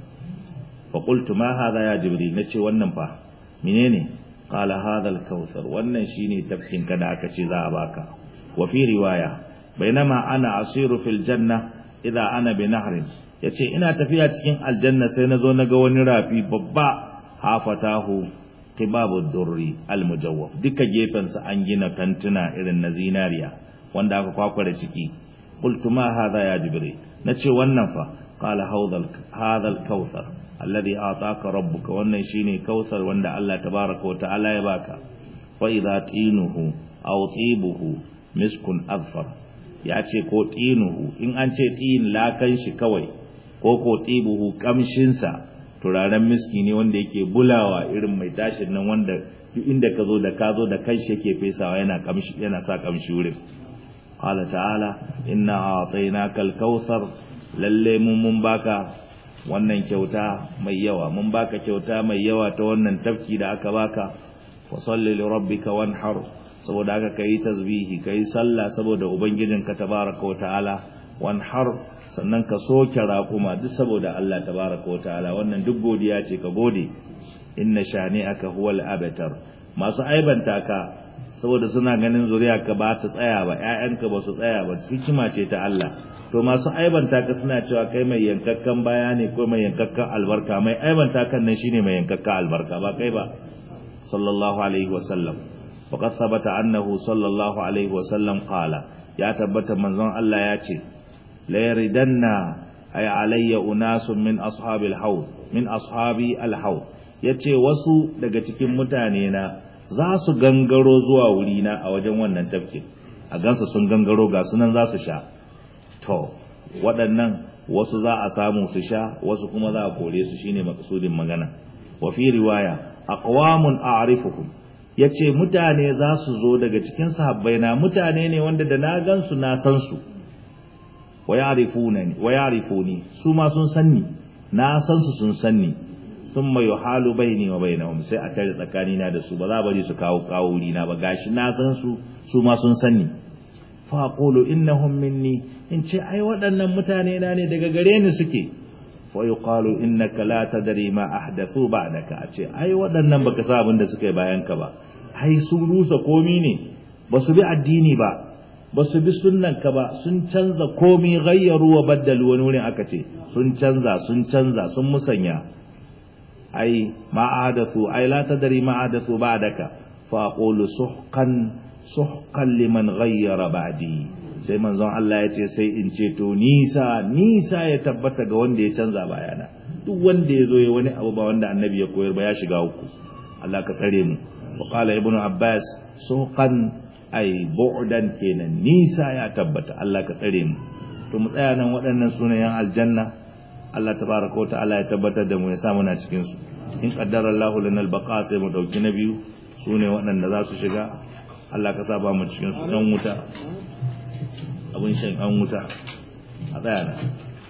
fa qultu ma hadha ya jibril nace wannan fa menene qala hadha al-kautsar wannan shine tafkin ka da aka ce za a baka wa fi riwaya bainama ana asiru fil janna idza ana bi nahrin yace ina tafiya cikin aljanna sai nazo naga wani rafi babba hafatahu qibabu durri almujawwaf duka gefensa an gina kantuna irin na zinariya wanda aka kwakware ciki qultu ma hadha ya jibril nace wannan fa qala hawdal hadha alkawthar alladhi ataka rabbuka wannan shine kautsar wanda Allah tabaaraka wa ta'ala ya baka fa idha tinuhu aw tibuhu miskun azfar ya ce ko tinuhu in an ce tin lakan shi kawai ko ko tibuhu kamshinsa turaren miski ne wanda yake bulawa irin mai tashin nan wanda duk inda ka zo da ka zo da kanshi yake fesawa yana kamshi yana sa kamshi wurin qala ta'ala inna a'tainaka al-kautsar lalle mun mun baka wannan kyauta mai yawa mun baka kyauta mai yawa ta wannan tafki da aka baka wa salli li rabbika wanhar saboda haka kai tasbihi kai sallah saboda ubangijinka tabaraka wa ta'ala wanhar sannan ka soke raƙuma duk saboda Allah tabaraka wa ta'ala wannan duk godiya ce ka gode inna shani'aka huwal abtar masu aibanta ka saboda suna ganin zuriya ka ba ta tsaya ba ƴaƴanka ba su tsaya ba hikima ce ta Allah to masu aibanta ka suna cewa kai mai yankakkan baya ne ko mai yankakkan albarka mai aibanta kan nan shine mai yankakkan albarka ba kai ba sallallahu alaihi wasallam faqad thabata annahu sallallahu alaihi wasallam qala ya tabbata manzon Allah ya ce la yaridanna ay alayya unasun min ashabil haud min ashabi al haud yace wasu daga cikin mutane na za su gangaro zuwa wurina a wajen wannan tafkin a gansa sun gangaro ga sunan za su sha to waɗannan wasu za a samu su sha wasu kuma za a kore su shine makasudin magana wa fi riwaya aqwamun a'rifuhum yace mutane za su zo daga cikin sahabbai na mutane ne wanda da na gansu na san su wa ya'rifunani wa ya'rifuni su ma sun sanni na san su sun sanni thumma yuhalu baini wa bainahum sai a tare tsakani na da su ba za bari su kawo kawo wuri na ba gashi na san su su ma sun sanni fa aqulu innahum minni in ce ai waɗannan mutane na ne daga gare ni suke fa yuqalu innaka la tadri ma ahdathu ba'daka a ce ai waɗannan baka sa abin da suka yi bayan ka ba ai sun rusa komi ne ba su bi addini ba ba su bi sunnanka ba sun canza komi gayyaru wa baddalu wani wurin aka ce sun canza sun canza sun musanya ai ma ahadathu ai la tadri ma ahadathu ba'daka fa aqulu suhqan suhqan liman ghayyara ba'di sai manzon Allah ya ce sai in ce to nisa nisa ya tabbata ga wanda ya canza bayana duk wanda ya zo ya wani abu ba wanda annabi ya koyar ba ya shiga uku Allah ka tsare mu wa qala ibnu abbas suhqan ai bu'dan kenan nisa ya tabbata Allah ka tsare mu to mu tsaya nan waɗannan sunayen aljanna Allah tabaraka wa ta'ala ya tabbatar da mu ya sa muna cikin su in qaddara Allahu lana al-baqa sai mu dauki na biyu sune waɗanda za su shiga Allah ka saba mu cikin su dan wuta abun shan an wuta a tsaya nan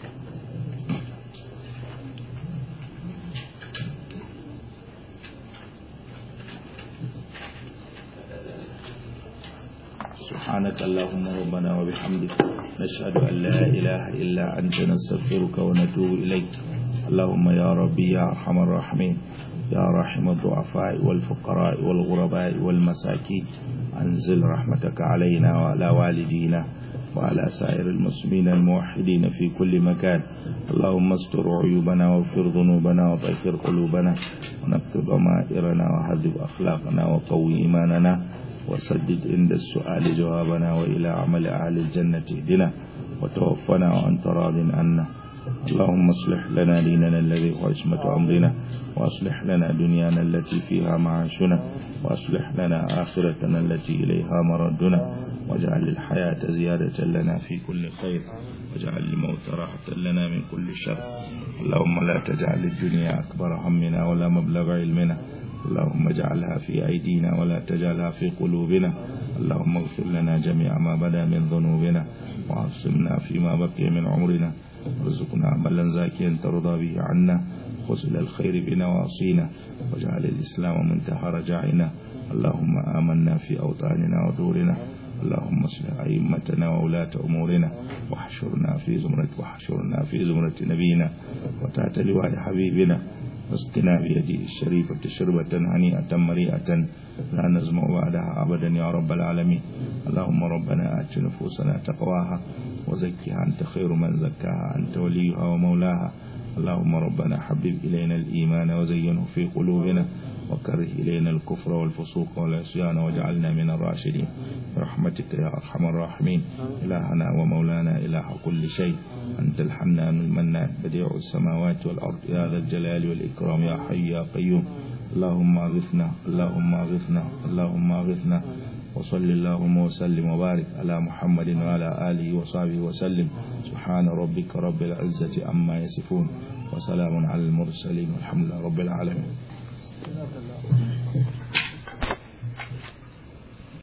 سبحانك اللهم ربنا وبحمدك نشهد أن لا إله إلا أنت نستغفرك ونتوب إليك اللهم يا ربي يا أرحم الراحمين يا رحم الضعفاء والفقراء والغرباء والمساكين أنزل رحمتك علينا وعلى والدينا وعلى سائر المسلمين الموحدين في كل مكان اللهم استر عيوبنا واغفر ذنوبنا وطهر قلوبنا ونكتب ضمائرنا وهذب أخلاقنا وقوي إيماننا وسدد عند السؤال جوابنا وإلى عمل أهل الجنة اهدنا وتوفنا وأنت راض عنا اللهم اصلح لنا ديننا الذي هو عصمة أمرنا وأصلح لنا دنيانا التي فيها معاشنا وأصلح لنا آخرتنا التي إليها مردنا واجعل الحياة زيادة لنا في كل خير واجعل الموت راحة لنا من كل شر اللهم لا تجعل الدنيا أكبر همنا ولا مبلغ علمنا اللهم اجعلها في أيدينا ولا تجعلها في قلوبنا اللهم اغفر لنا جميع ما بدا من ذنوبنا وعصمنا فيما بقي من عمرنا وارزقنا عملا زاكيا ترضى به عنا خذل الخير بنواصينا واجعل الإسلام منتهى رجعنا اللهم آمنا في أوطاننا ودورنا اللهم اصلح أئمتنا وولاة أمورنا واحشرنا في زمرة واحشرنا في زمرة نبينا وتحت لواء حبيبنا واسقنا بيده الشريفة شربة هنيئة مريئة لا نزمع بعدها أبدا يا رب العالمين اللهم ربنا آت نفوسنا تقواها وزكها أنت خير من زكاها أنت وليها ومولاها اللهم ربنا حبب إلينا الإيمان وزينه في قلوبنا وكره إلينا الكفر والفسوق والعصيان واجعلنا من الراشدين برحمتك يا أرحم الراحمين إلهنا ومولانا إله كل شيء أنت الحنان المنان بديع السماوات والأرض يا ذا الجلال والإكرام يا حي يا قيوم اللهم أغثنا اللهم أغثنا اللهم أغثنا وصل اللهم وسلم وبارك على محمد وعلى آله وصحبه وسلم سبحان ربك رب العزة عما يصفون وسلام على المرسلين والحمد لله رب العالمين